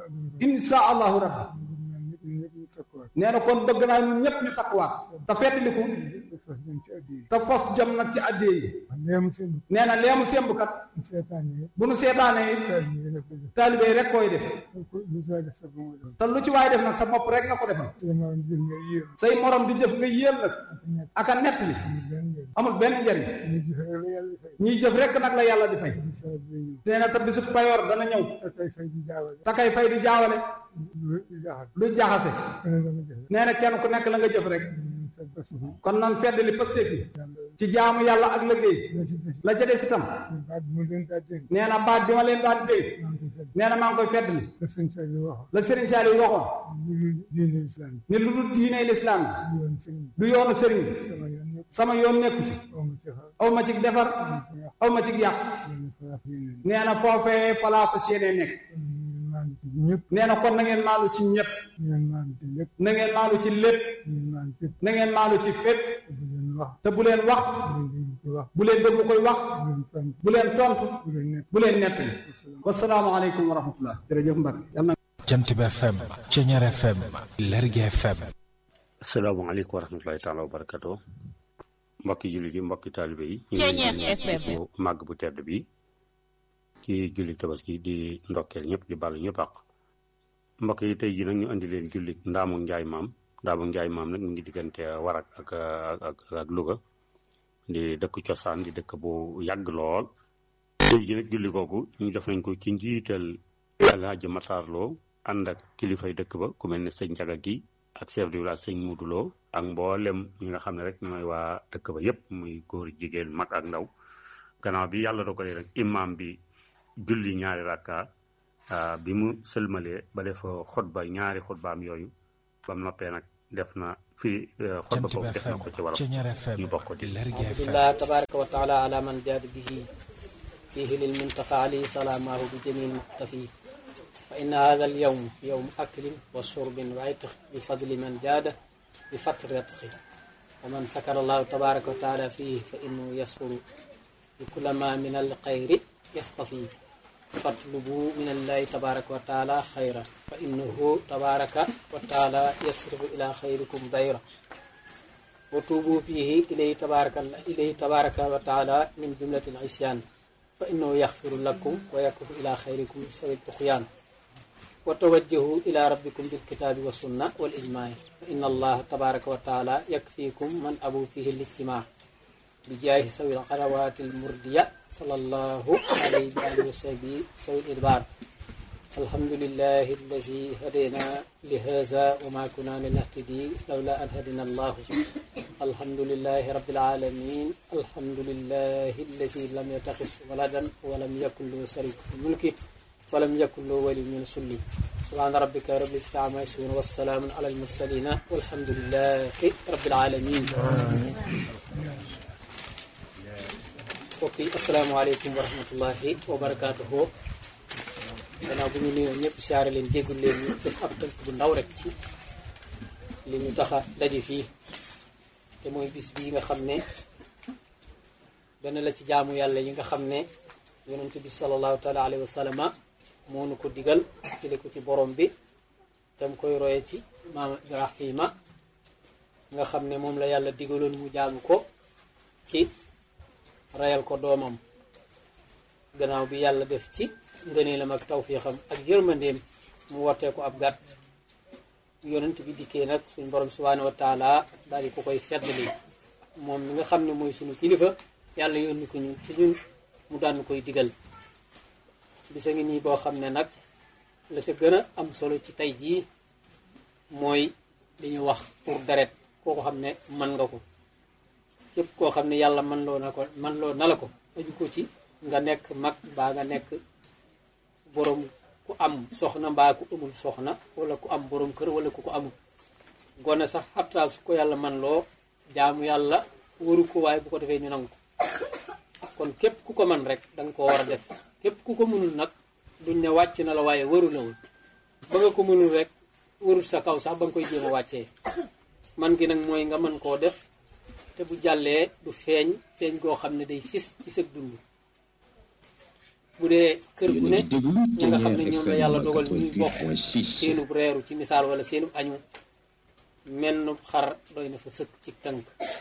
insha allahu rabbi ñëpp ñëpp ñu takkuwaat nee na kon bëgg naa ñun ñëpp ñu takkuwaat te fettaliku te fas dem ci addi yi te fos jom nag ci addee yi léemu seen nee na leemu semb kat bu seetaan yi bu nu seetaanee it daal ñu def ko def taalibe yi rek koy def ko lu saa def sa bopp doon te lu ci waay def nag sa bopp rek nga ko defal te ma jël nga yéem say morom di jëf nga yéem nag ñett ak a nett li benn njëriñ amul benn njariñ ñu jëfe rek la yàlla fay ñiy jëf rek nag la yàlla di fay bu saa bi ñëw nee na te bisu payoor dana ñëw te kay fay di jaawale te kay fay di jaawale lu lu jaxal lu jaxase keneen dama jëfe nee na kenn ku nekk la nga jëf rek sa bés bi kon nan fedd li pëstéef yi yàlla ci jaamu yàlla ak liggéey la ci des la ca des itam baat mu leen daa dégg nee na baat bi ma leen daan dégg maa ngi koy fedd nee na maa ngi koy fedd li la sëñ Sall yi waxoon la Serigne Saliou waxoon lu dul diine islam ni lu dul diine lislaam bi yoon sëñ bi du yoonu sëriñ sama yoon ñëpp sama yoon nekku ci amu ci xaar aw ma ci defar aw ma ci yàq yéen faraaf yéen nee na foofee falaa fa séenee nekk maan ci ñëpp nee na kon na ngeen maalu ci ñëpp ngeen maan ci lépp na ngeen maalu ci lépp ngeen maan ci na ngeen maalu ci fépp bu leen wax te bu leen wax bu leen dégg ko wax bu leen déglu koy wax bu leen tontu bu leen tontu bu leen nekk bu leen nettali wasalaamaaleykum wa rahmatullah jërëjëf Mbacke yàlla na jant bi FM Ceñeer FM Lergui FM asalaamaaleykum wa rahmatulahi taala wa barakatu mbokki jullit yi mbokki taalibe yi ñu ngi Ceeñeer leen di FM. bu màgg bu tedd bi ci julli tabaski di ndokkeel ñëpp di bàllu ñëpp àq mbokk yi tey ji nag ñu indi leen julli ndaamu njaay maam ndaamu njaay maam nag mu ngi diggante warak ak ak ak Louga di dëkk cosaan di dëkk bu yàgg lool tey ji nag julli googu ñu def nañ ko ci njiital Alaaji Matar Lo ànd ak kilifay dëkk ba ku mel ne sëñ Njaga gi ak chef de village sëñ Mudu Lo ak mboolem ñi nga xam ne rek ñooy waa dëkk ba yépp muy góor jigéen mag ak ndaw gannaaw bi yàlla dogalee rek imam bi julli ñaari rakka bi mu sëlmalee ba def xutba ñaari xutbaam yooyu ba mu noppee nag def na fii xutba boobu def na ko ci wolof ñu bokk di alhamdulillah tabaraka wa taala ala man jaad bihi fihi lilmuntaqa alayhi salamahu bi jamil muqtafi fa inna hada alyawm yawm aklin wa shurbin wa itq bi fadli man jaada bi fatri ratqi wa man sakara allahu tabaraka wa taala fihi fa innahu yasfuru bi kulla ma min alxayri yastafi fatlubu min allahi tabaraka wa taala xayra fa innahu tabaraka wa taala yasrifu ila xayrikum dayra wa tuubu fihi ilayhi tabaraka ilayhi tabaraka wa taala min jumlati al-isyan fa innahu yaxfiru lakum wa yakufu ila xayrikum sawi tuxyaan wa tawajjahu ila rabbikum bilkitaabi wa sunna wal ijmaa fa inna allaha tabaraka wa taala yakfikum man abu fihi lijtimaa bi jaahi sawi alxarawaati almurdiya sallallahu alayhi wa alihi wa sahbihi sawi idbaar alhamdulillahi alladi hadayna li haza wa ma kunna linahtadi lawla an hadina allahu alhamdulillahi rabbil alamin alhamdulillahi alladi lam yattaxis waladan wa lam yakun lahu sharik fi mulki wa lam yakun lahu wali min sulli subhana rabbika rabbil izzati amma yasifun wa salaamun ala almursalina walhamdulillahi rabbil alamin mbokk yi asalaamaaleykum wa rahmatullahi wa barakaatuhu gannaaw bu ñu nuyoo ñëpp siyaare leen déggul leen ñu def ab tënk bu ndaw rek ci li ñu taxa daje fii te mooy bis bii nga xam ne benn la ci jaamu yàlla yi nga xam ne yonent bi sallallahu taala alayhi wa sallama moo nu ko digal jële ko ci borom bi tam koy roye ci maam Ibrahima nga xam ne moom la yàlla digaloon mu jaamu ko ci rayal ko doomam gannaaw bi yàlla def ci ngëneelam ak tawfiixam ak yërmandeem mu wootee ko ab gàtt yonent bi dikkee nag suñ borom subhaanahu wa taala daal di ko koy feddali moom mi nga xam ne mooy suñu kilifa yàlla yónni ko ñun ci ñun mu daan koy digal bisa ngi nii boo xam ne nag la ca gën a am solo ci tey jii mooy li ñu wax pour deret koo ko xam ne mën nga ko képp koo xam ne yàlla man loo na ko man loo na la ko aju ko ci nga nekk mag mbaa nga nekk borom ku am soxna mbaa ku amul soxna wala ku am borom kër wala ku ko amul gone sax xabtaal su ko yàlla man loo jaamu yàlla waru ko waaye bu ko defee ñu nangu ko kon képp ku ko man rek danga ko war a def képp ku ko mënul nag duñ ne wàcc na la waaye waru la woon ba nga ko mënul rek warul sa kaw sax ba nga koy jéem a wàccee man gi nag mooy nga mën koo def te bu jàllee du feeñ feeñ goo xam ne day fis ci sëg dund bu dee kër gu ne ñi nga xam ne ñoom la yàlla dogal ñuy bokk seenub reeru ci misaal wala seenub añu menn xar doy na fa sëkk ci tënk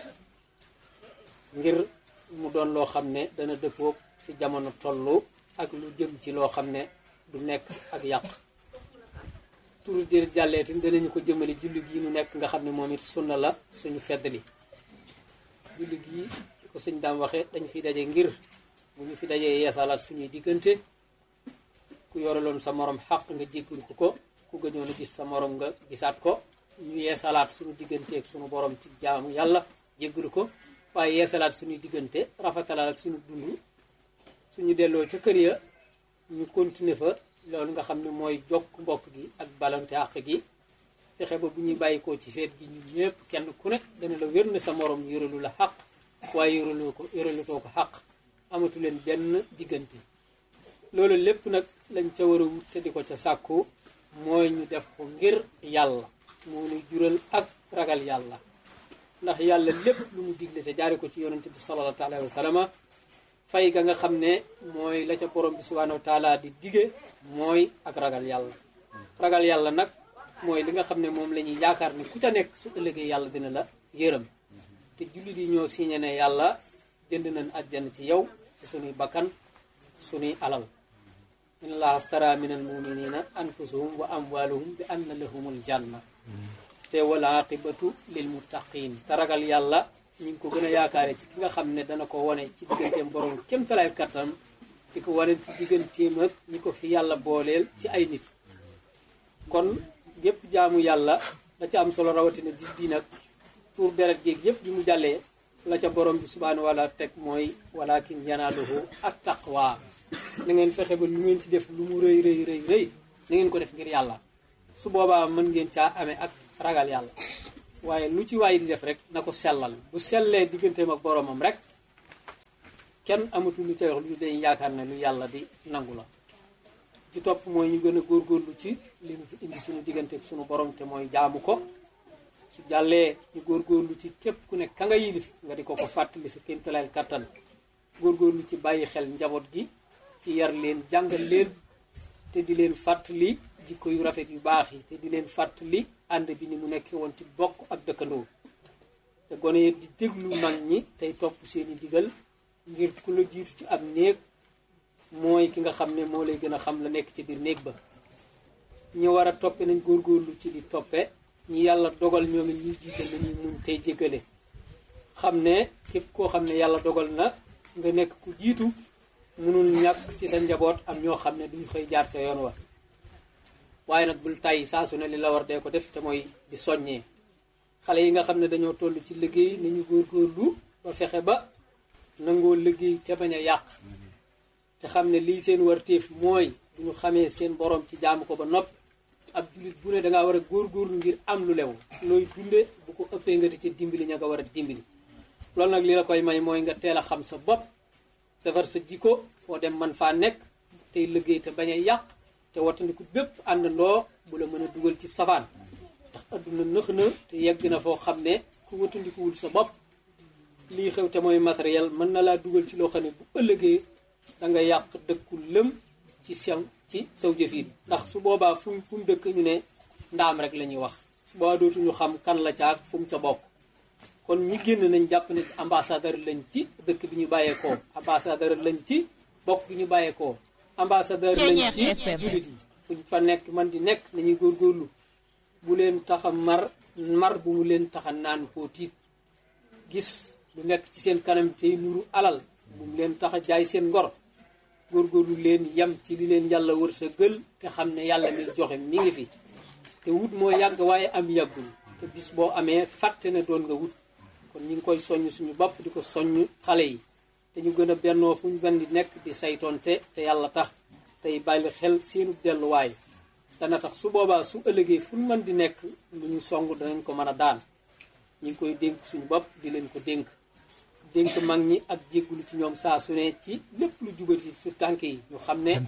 ngir mu doon loo xam ne dana dëppoo fi jamono tollu ak lu jëm ci loo xam ne du nekk ak yàq turu dir jàllee tamit danañu ko jëmale julli gi nu nekk nga xam ne moom it sunna la suñu feddali julli gi ko sëñ daam waxee dañ fi daje ngir bu ñu fi dajee yeesalaat suñuy diggante ku yoreloon sa morom xaq nga jéggul ko ko ku gëñoon a gis sa morom nga gisaat ko ñu yeesalaat suñu digganteeg suñu borom ci jaamu yàlla jéggul ko waaye yeesalaat suñuy diggante rafetalaat ak suñu dund suñu delloo ca kër ya ñu continuer fa loolu nga xam ne mooy jokk mbokk gi ak balante àq gi fexe ba bu ñuy bàyyikoo ci feet gi ñun ñëpp kenn ku ne dana la wér ne sa morom yoralu la xaq waaye yoraloo ko yoralutoo ko xaq amatu leen benn diggante loolu lépp nag lañ ca war a wut te di ko ca sàkku mooy ñu def ko ngir yàlla moo ñu jural ak ragal yàlla ndax yàlla lépp lu mu digle te jaare ko ci yonente bi sallallahu alayhi wa sallam fay ga nga xam ne mooy la ca borom bi subhanahu wa taala di dige mooy ak ragal yàlla ragal yàlla nag mooy li nga xam ne moom la ñuy yaakaar ne ku ca nekk su ëllëgee yàlla dina la yërëm te jullit yi ñoo signé ne yàlla jënd nañ àjjana ci yow ci sunuy bakkan sunuy alal inna allaha astara min al muminina anfusahum wa amwaluhum bi anna lahumul janna te wal aqibatu lil muttaqin te ragal yàlla ñu ngi ko gën a yaakaare ci ki nga xam ne dana ko wone ci digganteem borom kéem talaay kattan di ko wane ci digganteem ak ñi ko fi yàlla booleel ci ay nit kon gépp jaamu yàlla la ca am solo rawatina bis bii nag tuur deret géeg yépp bi mu jàllee la ca borom bi subhaanahu wa taala teg mooy walakin yanaaluhu at taqwa na ngeen fexe ba lu ngeen ci def lu mu rëy rëy rëy rëy na ngeen ko def ngir yàlla su boobaa mën ngeen caa amee ak ragal yàlla waaye lu ci waay di def rek na ko sellal bu sellee digganteem ak boromam rek kenn amatul lu ca wax lu dañ yaakaar ne lu yàlla di nangu la ci topp mooy ñu gën a góorgóorlu ci li ñu fi indi suñu diggante ak suñu borom te mooy jaamu ko su jàllee ñu góorgóorlu ci képp ku ne ka nga yilif nga di ko ko fàttali sa kéemtalaay kattan góorgóorlu ci bàyyi xel njaboot gi ci yar leen jàngal leen te di leen fàttali jikko yu rafet yu baax yi te di leen fàttali ànd bi ni mu nekkee woon ci bokk ak dëkkandoo te gone yi di déglu mag ñi tey topp seeni digal ngir ku la jiitu ci ab néeg mooy ki nga xam ne moo lay gën a xam la nekk ci biir néeg ba ñi war a toppe nañ góorgóorlu ci di toppe ñi yàlla dogal ñoom it ñuy jiite nañuy muñ tey jéggale xam ne képp koo xam ne yàlla dogal na nga nekk ku jiitu mënul ñàkk ci sa njaboot am ñoo xam ne duñ koy jaar sa yoon wa waaye nag bul tàyyi saa su ne li la war dee ko def te mooy di soññee xale yi nga xam ne dañoo toll ci liggéey nañu góorgóorlu ba fexe ba nangoo liggéey te bañ a yàq te xam ne lii seen warteef mooy bu ñu xamee seen borom ci jaamu ko ba noppi ab jullit bu ne dangaa war a góorgóorlu ngir am lu lew looy dunde bu ko ëppee nga di ci dimbali ña nga war a dimbali loolu nag li la koy may mooy nga teel a xam sa bopp safar sa jikko foo dem man faa nekk tey liggéey te bañ a yàq te wattandiku bépp àndandoo bu la mën a dugal ci safaan ndax adduna nëx na te yegg na foo xam ne ku wattandikuwul sa bopp lii xew te mooy matériel mën na laa dugal ci loo xam ne bu ëllëgee da nga yàq dëkku lëm ci sew ci saw jëfin ndax su boobaa fu fu mu dëkk ñu ne ndaam rek la ñuy wax su boobaa dootuñu xam kan la caag fu mu ca bokk kon ñi génn nañ jàpp ne ambassadeur lañ ci dëkk bi ñu bàyyeekoo ambassadeur lañ ci bokk bi ñu bàyyeekoo ambassadeur lañ ci jullit yi fuñ fa nekk man di nekk nañuy góorgóorlu bu leen tax a mar mar bu mu leen tax a naan koo tiit gis lu nekk ci seen kanam tey nuru alal bu mu leen tax a jaay seen ngor góorgóorlu leen yem ci li leen yàlla wër sa gël te xam ne yàlla mi joxe mi ngi fi te wut moo yàgg waaye am yàggul te bis boo amee fàtte ne doon nga wut kon ñu ngi koy soññ suñu bopp di ko soññ xale yi te ñu gën a bennoo fu ñu benn di nekk di saytoonte te yàlla tax tey bàyyi xel seenu delluwaay dana tax su boobaa su ëllëgee fu ñu mën di nekk lu ñu song danañ ko mën a daan ñu ngi koy dénk suñu bopp di leen ko dénk dénk mag ñi ak jéggulu ci ñoom saa su ne ci lépp lu jubati su tànk yi ñu xam ne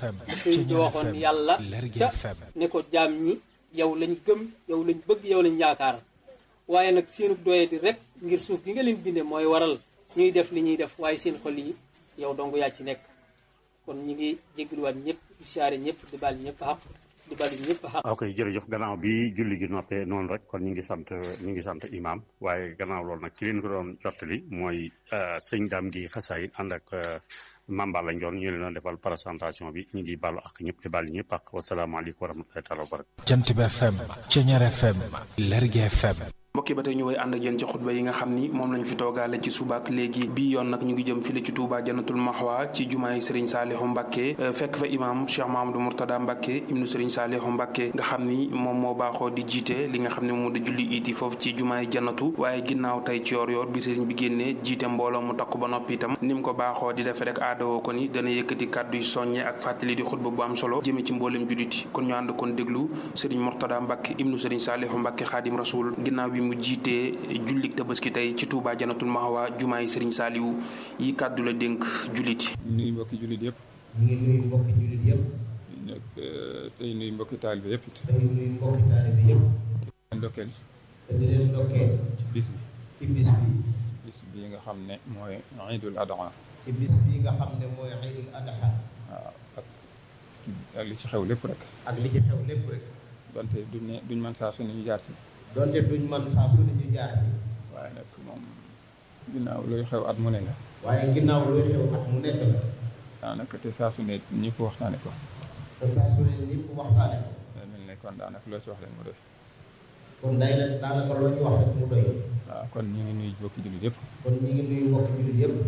sëñ bi waxoon yàlla ca ne ko jaam ñi yow lañ gëm yow lañ bëgg yow lañ yaakaar waaye nag seenu doye di rek ngir suuf gi nga leen bindee mooy waral ñuy def li ñuy def waaye seen xol yi yow dong yaa ci nekk kon ñu ngi jégaluwaat ñëpp di siyaare ñëpp di baal ñëpp xaq di baal ñëpp xaq ok jërëjëf gannaaw bi julli gi noppee noonu rek kon ñu ngi sant ñu ngi sant imam waaye gannaaw loolu nag ci leen ko doon jottali mooy sëñ daam gi xasaayit ànd ak Mamba lañ doon ñu leen doon defal présentation bi ñu ngi baalu ak ñëpp di baal ñëpp ak wasalaamaaleykum wa rahmatullahi taala wa barakatu Jant bi FM Ceñeer FM Lergui FM mbokki ba tey ñu way ànd ak yéen ci xutba yi nga xam ni moom lañ fi toogaale ci subaak léegi bii yoon nag ñu ngi jëm file ci Touba Jannatul Mahwa ci jumaay Serigne Saliou Mbacké fekk fa imam Cheikh Mahamadou Mourtada Mbacké ibnu Serigne Saliou Mbacké nga xam ni moom moo baaxoo di jiite li nga xam ne moom di julli iti foofu ci jumaay jannatu waaye ginnaaw tey ci yoor yoor bi Serigne bi génnee jiite mbooloo mu takku ba noppi itam ni mu ko baaxoo di defee rek aadawoo ko ni dana yëkkati kàddu yu soññe ak fàttali di xutba bu am solo jëme ci mboolem julliti kon ñu ànd kon déglu Serigne Mourtada Mbacké ibnu Serigne Saliou Mbacké Xaadim Rasul ginnaaw bi mu jiitee jullik tabaski tey ci Touba Jannatul Mahwa jumaay Serigne Saliou yi kàddu la dénk julliti ñu nuyu mbokki jullit yëpp. ñu ngi nuyu mbokki jullit yëpp. nekk tey nuyu mbokki taalibe yëpp it. tey nuyu mbokki taalibe yëpp. di leen ndokkeel. te di leen ndokkeel. ci bis bi. ci bis bi. bis bii nga xam ne mooy Iidul Adha. ci bis bii nga xam ne mooy Iidul Adha. waaw ak ak li ci xew lépp rek. ak li ci xew lépp rek. donte duñ ne duñ mën saa su ne ñu jaar ci. donte duñ man saa su ne ñu jaar ci. waaye nag moom ginnaaw luy xew at mu ne la. waaye ginnaaw luy xew at mu nekk la. daanaka te saa su ne ñëpp waxtaane ko. te saa su ne ñëpp waxtaane ko. day mel ne kon daanaka loo ci wax leen mu doy. kon day la daanaka loo ci wax rek mu doy. waaw kon ñu ngi nuyu mbokki jullit yëpp. kon ñu ngi nuyu mbokki jullit yëpp.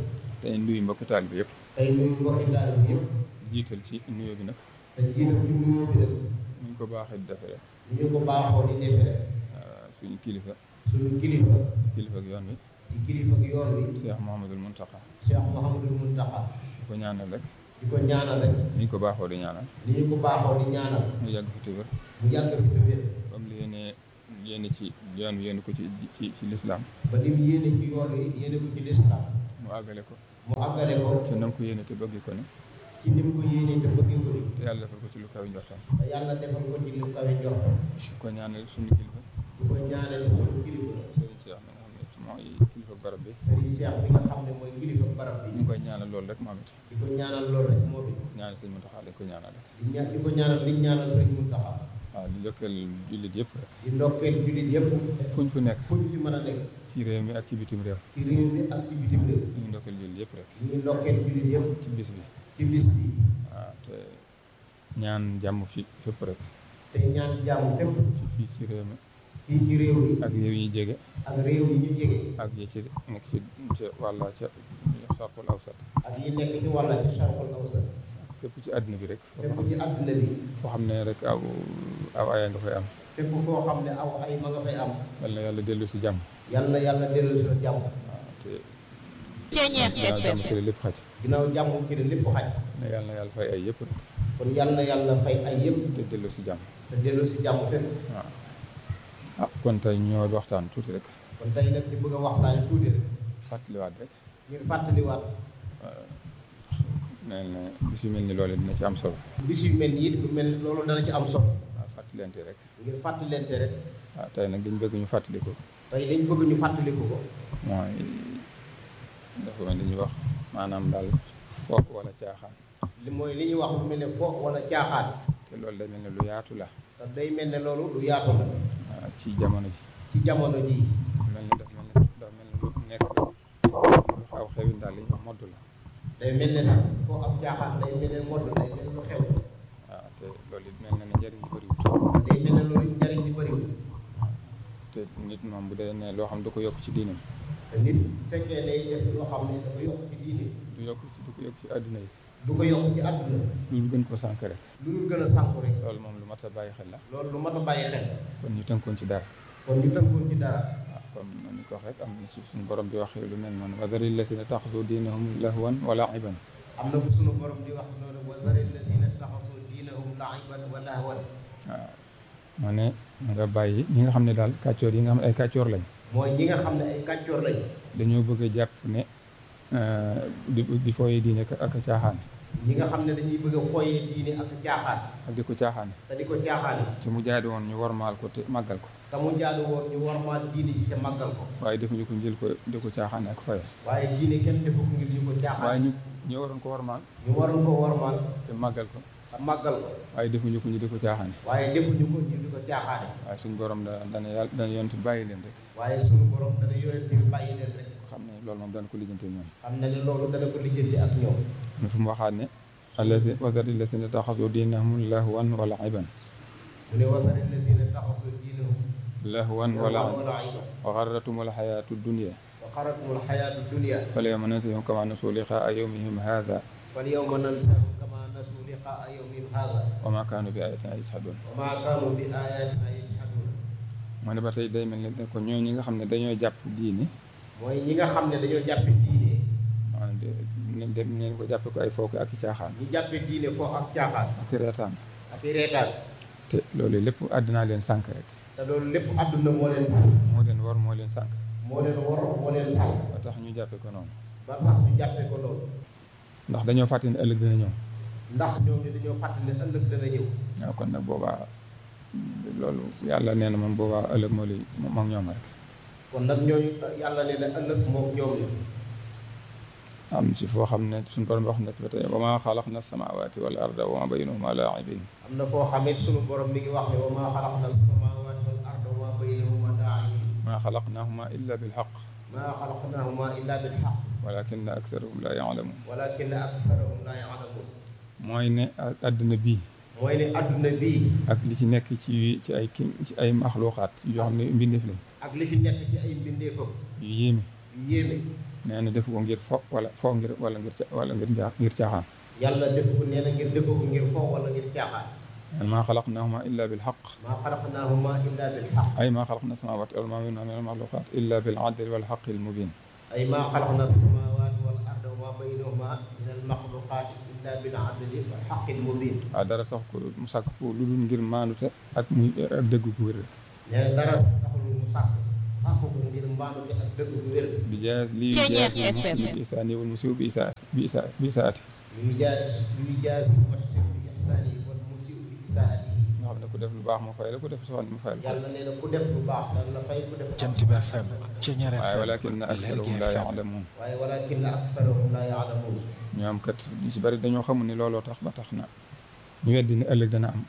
tey nuyu mbokki taal bi yëpp tey nuyu mbokki taal bi yëpp jiital ci nuyoo bi nag te jiital ci nuyoo bi nag ñu ko baaxee di defee rek ni ñu ko baaxoo di defee rek suñu kilifa suñu kilifa kilifa ak yoon wi di kilifa ak yoon wi Cheikh Mouhamadul Mountakha Cheikh Mouhamadul Mountakha di ko ñaanal rek di ko ñaanal rek ni ñu ko baaxoo di ñaanal ni ñu ko baaxoo di ñaanal mu yàgg fi te wér mu yàgg fi te wér comme li yéene yéene ci yoon wi yéene ko ci ci ci lislaam ba lim yéene ci yoon wi yéene ko ci lislaam mu àggale ko mu àggale ko ci nam ko yéene te bëgg ko ni ci nim ko yéene te bëggee ko ni te yàlla defal ko ci lu kaw njortam te yàlla defal ko ci lu kawe njortam di ko ñaanal suñu kilifa di ko ñaanal suñu kilifa Serigne Cheikh mi nga xam ne mooy kilifa barab bi Serigne Cheikh bi nga xam ne mooy kilifa barab bi ñu ngi koy ñaanal loolu rek moom it di ko ñaanal loolu rek moo bi ñaanal sëñ Mountakha lañ ko ñaanal rek di ña di ko ñaanal liñ ñaanal sëñ Mountakha waaw di ndokkeel jullit yëpp rek di ndokkeel jullit yëpp fuñ fu nekk fuñ fi mën a nekk ci réew mi ak ci bitim réew ci réew mi ak ci bitim réew ñu ngi ndokkeel jullit yëpp rek ñu ngi ndokkeel jullit yëpp ci bis bi ci bis bi waaw te ñaan jàmm fi fépp rek te ñaan jàmm fépp ci fii ci réew mi fii ci réew mi ak réew yi jege ak réew yi ñu jege ak yi ci nekk ci ca wàlla ca sarkul awsat ak yi nekk ci wàlla ci sarkul awsat fépp ci àdduna bi rek fépp ci àdduna bi foo xam ne rek aw aw aya nga fay am fépp foo xam ne aw ay ma nga fay am yal na yàlla dellu si jàmm yal na yàlla dellu si jàmm waaw te ginnaaw jàmm ci la lépp xaj ginnaaw jàmm ci la lépp xaj ne yàlla na yàlla fay ay yëpp rek kon yal na yàlla fay ay yëpp te dellu si jàmm te dellu si jàmm fépp waaw ah kon tey ñoo waxtaan tuuti rek kon tey nag di bëgg a waxtaan tuuti rek fàttaliwaat rek ngir fàttaliwaat mel ne bis yu mel ni loolu dina ci am solo bis yu mel nii lu mel loolu dana ci am solo waaw fàttalente rek ngir fàttalente rek waaw tey nag dañ bëgg ñu fàttaliku tey dañ bëgg ñu fàttaliku ko mooy dafa mel ni ñuy wax maanaam daal foog wala caaxaan li mooy li ñuy wax lu mel ne fo wala caaxaan te loolu day mel ne lu yaatu la te day mel ne loolu lu yaatu la waaw ci jamono ji ci jamono ji mel ni daf mel ne dafa mel ne lu nekk lu xaw xewin daal li ñu wax modd la day mel ne sax foo am caaxaan day mel ne modd day mel lu xew waaw te loolu it mel na ne njëriñ li bëriwut day mel ne loolu njariñ li bëriwul te nit moom bu dee ne loo xam du ko yokk ci diinam te nit bu fekkee day def loo xam ne dafa yokk ci diine du yokk ci du ko yokk ci àdduna yi du ko yokk ci àdduna loolu gën ko sànk rek lu dul gën a sànku rek loolu moom lu mat a bàyyi xel la loolu lu mat a bàyyi xel kon ñu tënkoon ci dara kon ñu tënkoon ci dara waaw comme ni ko wax rek am na ci suñu borom di wax lu mel noonu wa zaril lazina taxasu diinahum lahwan wa la'iban am na fu suñu borom di wax noonu wa zaril lazina taxasu diinahum la'iban wa lahwan waaw moo ne nga bàyyi ñi nga xam ne daal kàccoor yi nga xam ne ay kàccoor lañ mooy ñi nga xam ne ay kàccoor lañ dañoo bëgg a jàpp ne di di fooyee diine ak caaxaan ñi nga xam ne dañuy bëgg a fooyee diine ak caaxaan ak di ko caaxaan te di ko caaxaan te mu jaadu woon ñu warmaal ko te màggal ko te mu jaadu woon ñu warmaal diine ji te màggal ko waaye defuñu ko njël ko di ko caaxaan ak faye waaye diine kenn defu ko ngir ñu ko waaye caaxaan ñu ñu waroon ko warmaal ñu waroon ko warmaal te màggal ko te màggal ko waaye defuñu ko ñu di ko caaxaan waaye defuñu ko ñu di ko caaxaane waaye suñu borom da dana yàlla dana yonent bàyyi leen rek waaye suñu borom dana yorente bi bàyyi leen rek xam ne loolu moom dana ko lijjante ñoom xam na ne loolu dana ko lijjanti ak ñoom ñu fu mu waxaat ne allazi wazari lazina taxasu diinahum lahwan wa la'iban mu ne wasari lazina taxasu diinahum lahwan wa la'iban la'iban wa garratum alxayaatu dunya wa xaratumul xayaatu dunia falyawma nansahum kama nasu liqaa yawmihim hadha fal yawma nansahum kama nasu liqaa yawmihim haada wa ma kaanu bi ayatina yajhadun wa ma kaanu bi ayatina yajhadun moo ne ba tey day mel ne ko ñoo ñi nga xam ne dañoo jàpp diine mooy ñi nga xam ne dañoo jàppe diine maanaam de ne dem neen ko jàppe ko ay fooke ak i caaxaan ñi jàppe diine foo ak caaxaan ak i reetaan ak i reetaan te loolu lépp àddinaa leen sànk rek te loolu lépp àdduna moo leen moo leen war moo leen sànk moo leen war moo leen sànq ba tax ñu jàppe ko noonu ba tax ñu jàppe ko loolu ndax dañoo fàtte ne ëllëg dina ñëw ndax ñoom ne dañoo fàtte ne ëllëg dana ñëw waaw kon nag boobaa loolu yàlla nee na moom boobaa ëllëg moo li moom ñoom rek kon nag ñooñu yàlla ne na ëllëg moom ñoom la am ci foo xam ne suñu borom wax na ci ba tey wa maa xalaqna samaawaati wal arda wa maa baynahuma laa'ibin am na foo xamit sunu borom mi ngi wax ne wa maa xalaqna as-samaawaati wal arda wa maa baynahuma laa'ibiin maa xalaqnaahuma illa bilxaq maa xalaqnaahuma illa bil haqq walakinna aksarahum laa ya'lamuun walakinna aksarahum laa ya'lamuun mooy ne àdduna bii mooy ne adduna bii ak li ci nekk ci ci ay ki ci ay maxluuqaat yoo xam ne mbindeef lañ ak li fi nekk ci ay mbindeefam yu yéeme yu yéeme nee na defu ko ngir fo wala fo ngir wala ngir ca- wala ngir jaa ngir caaxaan yàlla def ko nee na ngir defu ko ngir fo wala ngir caaxaan neen maa xalaqnaahuma illa bil xaq maa xalaqnaahuma illa bil xaq ay maa xalaqna samaawaati wal maa baynahuma min al maxluqaat illa bil adli wal xaqi al mubin ay maa xalaqna samaawaati wal arda wa maa baynahuma min al maxluqaat illa bil adli wal xaqi al mubin waaw dara sax ko mu sàkk ko lu dul ngir maandute ak muy ak dëgg gu wér nee na dara taxul mu sàkk sàkk ko ngir mbaanute ak dëgg bu wér bi jaas lii jaas yi muxsi bi isaani wal musiw bi isaa bi isaa bi isaati yuy jaas yuy jaas wat si bi ihsaani wal musiw bi isaati nga xam ne ku def lu baax mu fay la ku def safaan mu fay la yàlla nee na ku def lu baax dana la fay ku def Jant bi FM Ceñeer waaye FM walakin aksarahum laa yaalamuun waaye walakin aksarahum laa yaalamuun ñoom kat ñu si bari dañoo xamul ni looloo tax ba tax na ñu weddi ne ëllëg dana am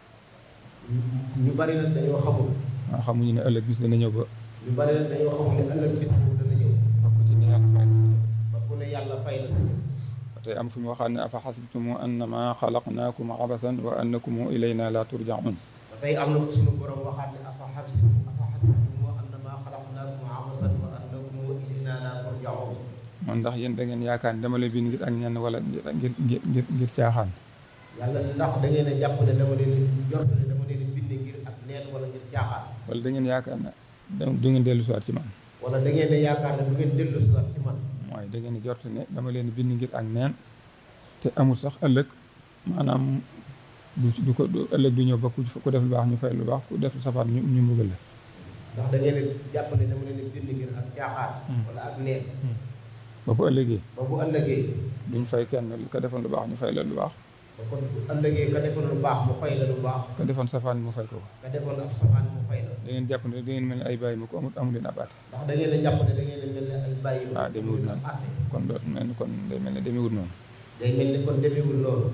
ñu bari nag dañoo xamul waaw xamuñu ne ëllëg bis dana ñëw ba ñu bari nag dañoo xamul ne ëllëg bis boobu dana ñëw bokk ci ni yàlla fay na ba ku ne yàlla fay na sa jëf ba tey am fu ñu waxaat ne afa xasibtumu annama xalaqnaakum abasan wa annakum ilayna la turjaun ba tey am na fu suñu borom waxaat ne afa xasibtum afa xasibtum annama xalaqnaakum abasan wa annakum ilayna la turjaun man ndax yéen da ngeen yaakaar ne dama leen bind ngir ak ñenn wala ngir ngir ngir ngir ngir caaxaan yàlla ndax da ngeen a jàpp ne dama leen jort ne dama leen bind ngir ak neen wala ngir caaxaan wala da ngeen yaakaar ne da- du ngeen dellu siwaat ci man wala da ngeen a yaakaar ne du ngeen dellu si waat ci man mooy da ngeen jort ne dama leen bind ngir ak neen te amul sax ëllëg maanaam du du ko du ëllëg du ñëw ba ku ku def lu baax ñu fay lu baax ku def lu safaan ñu ñu mbugal la ndax da ngeen a jàpp ne dama leen bind ngir ak caaxaan wala ak neen ba bu ëllëgee ba bu ëllëgee duñ fay kenn ka defoon lu baax ñu fay la lu baax ba kon bu ëllëgee ka defoon lu baax mu fay la lu baax ka defoon safaan mu fay ko ko ka defoon ab safaan mu fay la da ngeen jàpp ne da ngeen mel ni ay bàyyi ma ko amut amu leen abaate ndax da ngeen a jàpp ne da ngeen a mel ne ay bàyyi ma waaw demewut noonu àtte kon doo mel ni kon day mel ne demewut noonu day mel ni kon demewul loolu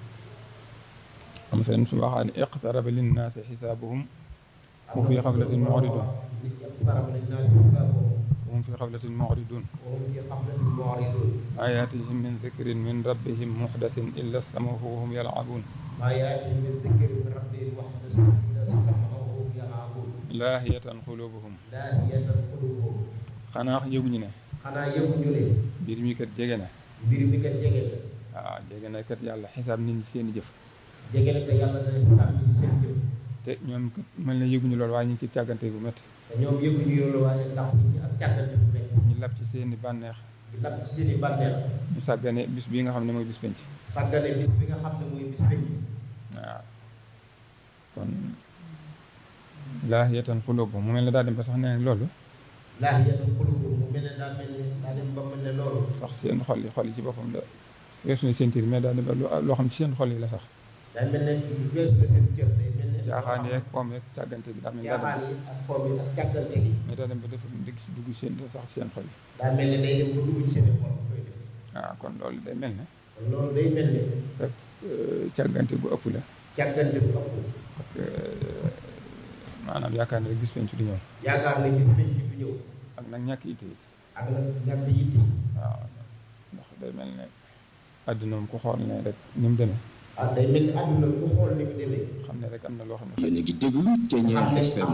am fenn su waxaa ne iqtaraba linnaasi xisaabuhum wa fi xaflatin muridun nit ñi iqtaraba linnaasi xisaabuhum wa hum fi xaflatin muridun wa hum fi xaflatin mu'ridun maa yaatihim min dikrin min rabbihim muxdasin illa stamahu wa hum yalcabuun maa yaatihim min dikrin min rabbihim muhdathin illa stamahu wa hum yal'abuun laahiyatan qulubuhum laahiyatan qulubuhum xanaa yëguñu ne xanaa yëguñu ne mbir mi kat jege na mbir mi kat jege na waaw jege na kat yàlla xisaab nit ñi seen i jëf jege na te yàlla dana xisaab nit ñi seen jëf te ñoom kat mel na yëguñu loolu waaye ñu ngi ci càggante bu métti te ñoom yëguñu loolu waaye ndax nit ñi ak càggante bu mel ñu lab ci seen i bànneex di lapp ci seen i bànneex ñu sàggane bis bii nga xam ne mooy bis penc sàggane bis bi nga xam ne mooy bis penc waaw kon laahiyatan qulubuhum mu mel ne daa dem ba sax nee loolu laahiyatan qulubuhum mu mel ne daa mel ne daa dem ba mel ne loolu sax seen xol yi xol yi ci boppam da weesu na seen tiir mais daa dem ba lu- loo xam ci seen xol yi la sax day mel ne weesu na seen cër day mel ne caaxaan yeeg poom yeeg càggante gi daa mel ne daa caaxaan dem yi ak foom yi ak càggante gi mais daa dem ba def dëgg si dugg seen sax ci seen xol yi daa mel ne day dem ba dugg ci seen i xol koy def waaw kon loolu day mel ne kon loolu day mel ne rek càggante bu ëpp la càggante bu ëpp ak maanaam yaakaar ne rek bis penc du ñëw yaakaar ne bis penc bi ñëw ak nag ñàkk itte it ak nag ñàkk yitte waaw ndax day mel ne àdduna moom ku xool ne rek ni mu demee ah day mel ni àdduna ku xool ni mu demee xam ne rek am na loo xam ne yéen a ngi déglu Ceñeer FM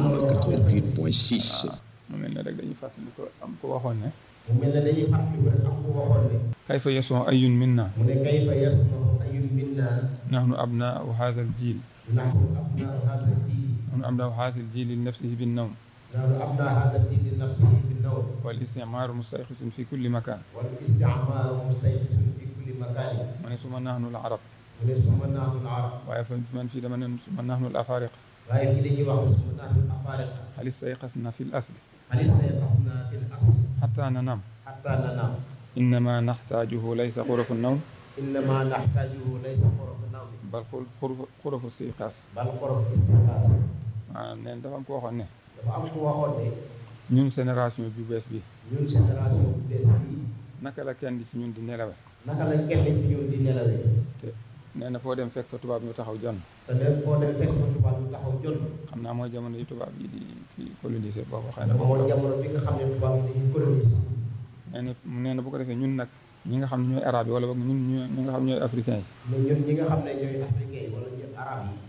88.6 mu mel ne rek dañuy fàttali ko am ko waxoon ne mu mel ne dañuy fàttali ko rek am ku waxoon ne kayfa yason ayun minna mu ne kayfa yasmau ayun minna nahnu abnaau hadha al jil nahnu abnaa hada diin nahnu abnaau hadha al jil li nafsihi bin nawm nahnu abnaa hada diin li nafsihi bi nawm wal istimaaru mustayqisun fi kulli makan wal isticmaaru mustayqisun fi kulli makaani mu ne suma nahnu al arab mu ne suma nahnu al arab waaye fa man fii dama ne suma nahnu al afariq waaye fii dañuy wax ne suma nahnu al afaariqa hal istayqasna fi l asli hal istayqasna fi l asli xata nanam xatta nanaam innama naxtaajuhu laysa xurafu nawm innama naxtaajuhu laysa xorofu nawmi bal xur- xurafu istiqaas bal xorofu istiqaas maanaam neen dafa am ko waxoon ne dafa am ku waxoon ne ñun génération bi bees bi ñun génération bu bees bii naka la kenn ci ñun di nelawe naka la kenn ci ñun di nelawee te nee na foo dem fekk fa tubaab ñu taxaw jonn te dem foo dem fekk fa tubaab yu taxaw jot xam naa mooy jamono yi tubaab yi di kii colonisé boobu xëy na dafa mooy jamono bi nga xam ne tubaab yi dañuy coloniser nee na nee na bu ko defee ñun nag ñi nga xam ne ñooy arabe yi wala boog ñun ñu ñi nga xam ne ñooy africain yi mais ñun ñi nga xam ne ñooy africain yi wala ñu arab yi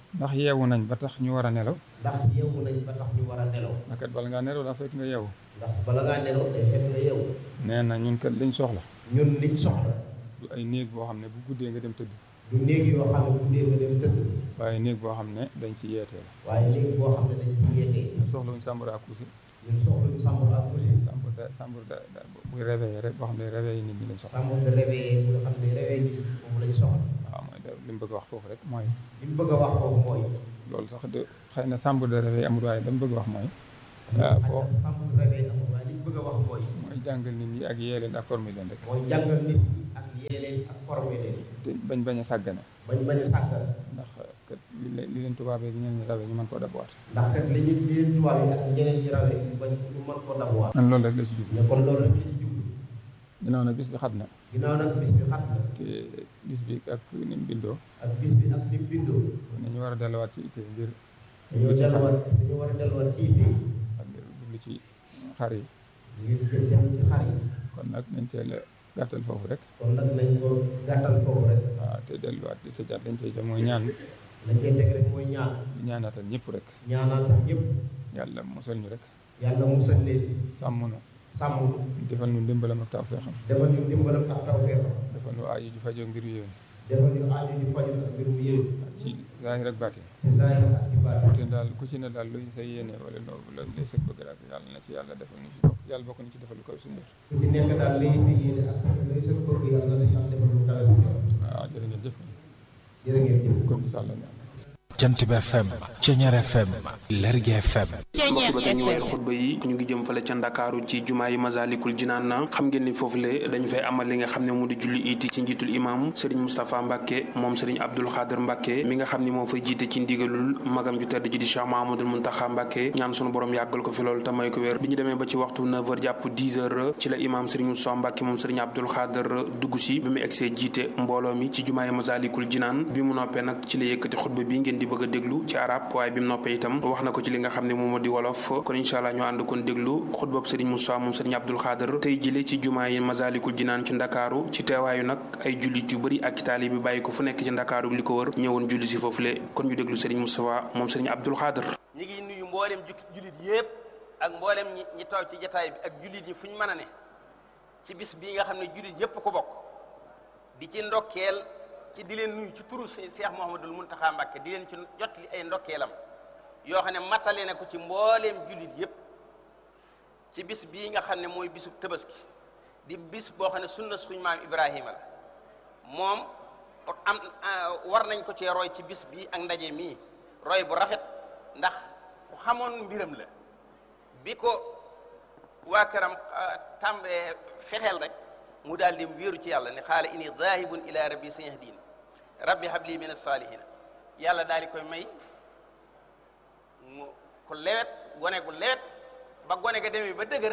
ndax yeewu nañ ba tax ñu war a nelaw ndax yeewu nañ ba tax ñu war a nelaw ndax kat bala ngaa nelaw daa fekk nga yeewu ndax bala ngaa nelaw day fekk nga yeewu nee na ñun kat liñ soxla ñun liñ soxla du ay néeg boo xam ne bu guddee nga dem tëdd du néeg yoo xam ne guddee nga dem tëdd waaye néeg boo xam ne dañ ci yeetee la waaye néeg boo xam ne dañ ci yeetee ñun soxla wuñ sàmbur ak kusi ñun soxla ñu sàmbur ak kusi sàmbur da sàmbur da da buy réveillé rek boo xam ne réveillé nit ñi lañ soxla sàmbur de réveillé bu nga xam ne réveillé nit moom lañ soxla waaw mooy da li mu bëgg a wax foofu rek mooy li mu bëgg a wax foofu mooy loolu sax de xëy na sàmbur de réveillé amul waaye dama bëgg a wax mooy waaw foo sàmbur réveillé amul waaye li mu bëgg a wax mooy mooy jàngal nit ñi ak yee leen ak former leen rek mooy jàngal nit ñi ak yee leen ak former leen te bañ bañ a sàggane bañ bañ a sàggal ndax kat li leen li leen tubaabee gi ñeneen ñi rawee ñu mën koo dabuwaat ndax kat li ñu li leen tubaab yi ak ñeneen ñi rawee ñu bañ ñu mën koo dabuwaat man loolu rek la ci jublu ne kon loolu rek la ci jublu ginnaaw nag bis bi xat na ginnaaw nag bis bi xat na te bis bi ak ni mu bindoo ak bis bi ak ni mu bindoo nañu war a delluwaat ci itte ngir dañoo delluwaat dañoo war a delluwaat ci itte ak ngir jublu ci xar yi ngir jël dem ci xar yi kon nag nañ teel a gàttal foofu rek kon nag nañ ko gàttal foofu rek waaw te delluwaat di tëjaat lañ cay jëm mooy ñaan lañ cay teg rek mooy ñaan di ñaanaatal ñëpp rek ñaanal ñëpp yàlla musal ñu rek yàlla musal leen sàmm nu sàmm defal nu ndimbalam ak tawfeexam defal ñu dimbalam ak tawfeexam defal nu aaju ju fajoo ngir yéen defal ñu aaju ñu faju ak mbirum yéen ci zaahir ak baatin ci zaahir ak ci baatin te daal ku ci ne daal luy sa yéene wala loo la lay sëg bëgg rek yàlla na ci yàlla defal ñu ci bokk yàlla bokk ñu ci defal lu koy suñu def ku ci nekk daal lay sa yéene ak lay sa bëgg yàlla na yàlla defal lu kawe suñu jot waaw jërë ngeen jëf jërë ngeen jëf kon di tàllal ñaan jant bi FM Ceñeer FM Lergui FM mbokk ba tey ñu wayal xutba yi ñu ngi jëm fale ca ndakaaru ci jumaa yi Masalikul Jinaan na xam ngeen ni foofu le dañu fay amal li nga xam ne mu di julli iti ci njiitul imam Serigne Moustapha Mbacke moom Serigne Abdoul Khader Mbacke mi nga xam ni moo fay jiite ci ndigalul magam ju tedd ji di Cheikh Mahamadul Muntaxa Mbacke ñaan sunu borom yàggal ko fi loolu te may ko wér bi ñu demee ba ci waxtu 9h jàpp 10h ci la imam Serigne Moustapha Mbacke moom Serigne Abdoul Khader dugg si bi mu egsee jiite mbooloo mi ci jumaa yi Masalikul Jinaan bi mu noppee nag ci la yëkkati xutba bi ngeen di bëgg a déglu ci arab waaye bi mu noppee itam wax na ko ci li nga xam ne moom moo di wolof kon incha allah ñu ànd kon déglu xutbab Serigne Moussa moom Serigne Abdoul Khader tey jile ci jumaa yi Masalikul Jinaan ci ndakaaru ci teewaayu nag ay jullit yu bëri ak taalibe bi bàyyi ko fu nekk ci ndakaaru li ko wër ñëwoon julli si foofule kon ñu déglu Serigne Moustapha moom Serigne Abdoul Khader ñi ngi nuyu mboolem ju jullit yépp ak mboolem ñi ñi taw ci jataay bi ak jullit yi fu ñu mën a ne ci bis bii nga xam ne jullit yépp ko bokk di ci ndokkeel ci di leen nuyu ci turu Cheikh Mouhamadul Mountakha Mbacké di leen ci jot li ay ndokkeelam yoo xam ne matale na ko ci mbooleem jullit yépp ci bis bii nga xam ne mooy bisu tabaski di bis boo xam ne sunna suñ maam Ibrahima la moom am war nañ ko cee roy ci bis bii ak ndaje mii roy bu rafet ndax ku xamoon mbiram la bi ko waa këram tàmbee fexeel rek mu daal di wéeru ci yàlla ne xaala ini zaahibun ila rabbi sayahdin rabbi habli min as-salihin yàlla daal di koy may mu ku lewet gone gu lewet ba gone ga demee ba dëgër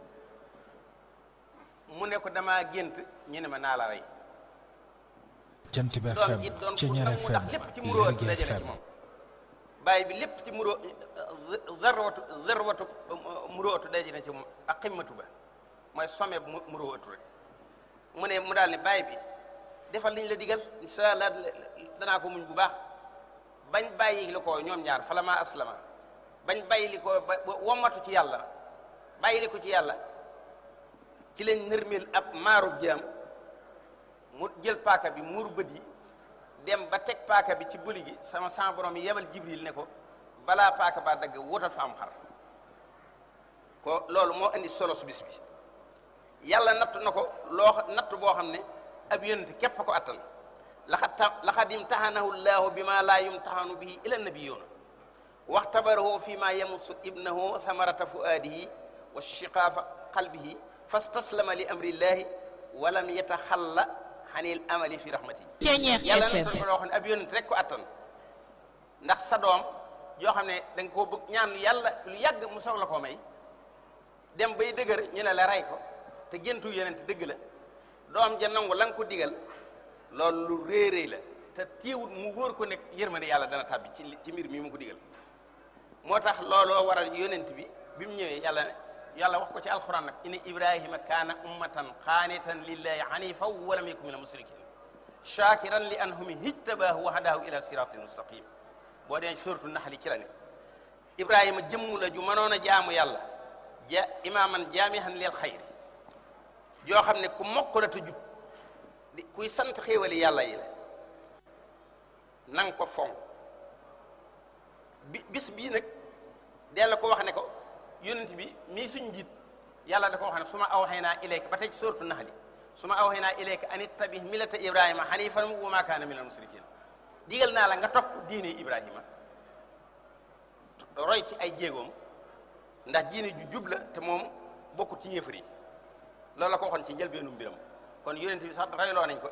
mu ne ko damaa gént ñu ne ma naa la rey jant bi doom FM ji doon ku Ceñeer nangu ndax FM lépp ci muroo Lergui dajale ci FM moom bàyyi bi lépp ci muroo zarwatu zarwatu murootu daje na ci moom ak ximmatu ba mooy sommet bu murootu rek mu ne mu daal ne bàyyi bi defal liñ la digal insha allah danaa ko muñ bu baax bañ bàyyi li ko ñoom ñaar falama aslama bañ bàyyi li ko ba ba wommatu ci yàlla bàyyi li ko ci yàlla ci lañ nërmeel ab maarub jaam mu jël paaka bi muur bët yi dem ba teg paaka bi ci bëli gi sama sama borom yi yebal jibril ne ko balaa paaka ba dagg wutal fa am xar ko loolu moo indi solo su bis bi yàlla nattu na ko loo nattu boo xam ne ab yonent képp ko attan laxad ta laxad imtaxanahu llahu bi ma laa yumtaxanu bihi ila nabiyuuna waxtabarahu fi ma yamusu ibnahu thamarata fuaadihi wa shiqaafa qalbihi fastaslama li amri llahi walam yataxalla xanil amali fi rahmati yàlla nattu ko loo xam ne ab yonent rek ko attan ndax sa doom yoo xam ne da nga koo bëgg ñaan yàlla lu yàgg mu soog la koo may dem bay dëgër ñu ne la rey ko te géntu yonent dëgg la doom ja nangu la nga ko digal loolu lu réeréy la te téewut mu wóor ko nekk yërmande yàlla dana tàbbi ci ci mbir mi mu ko digal moo tax looloo waral yonent bi bi mu ñëwee yàlla ne yàlla wax ko ci alquran nag inna ibrahima kaana ummatan qaanitan lillahi hanifan wa lam yakun min al musrikin shakiran li anhumi hijtabaahu wa hadaahu ila siratin mustaqim boo dee suratu naxli ci la ne ibrahima jëmm la ju mënoon a jaamu yàlla ja imaaman jaamihan lil xayri joo xam ne ku mokk la te jub di kuy sant xéewali yàlla yi la nang ko fonk bi bis bii nag della ko wax ne ko yonent bi mii suñ njiit yàlla da ko wax ne su ma awxaynaa ilayka ba tey ci suratu naxli su ma awxaynaa ilayka an ittabi millata ibrahima xanifan wa ma kaana min al musrikin digal naa la nga topp diine ibrahima roy ci ay jéegoom ndax diine ju jub la te moom bokkut ci yéefar yi loolu la ko waxoon ci njëlbeenu mbiram kon yonent bi sax royloo nañ ko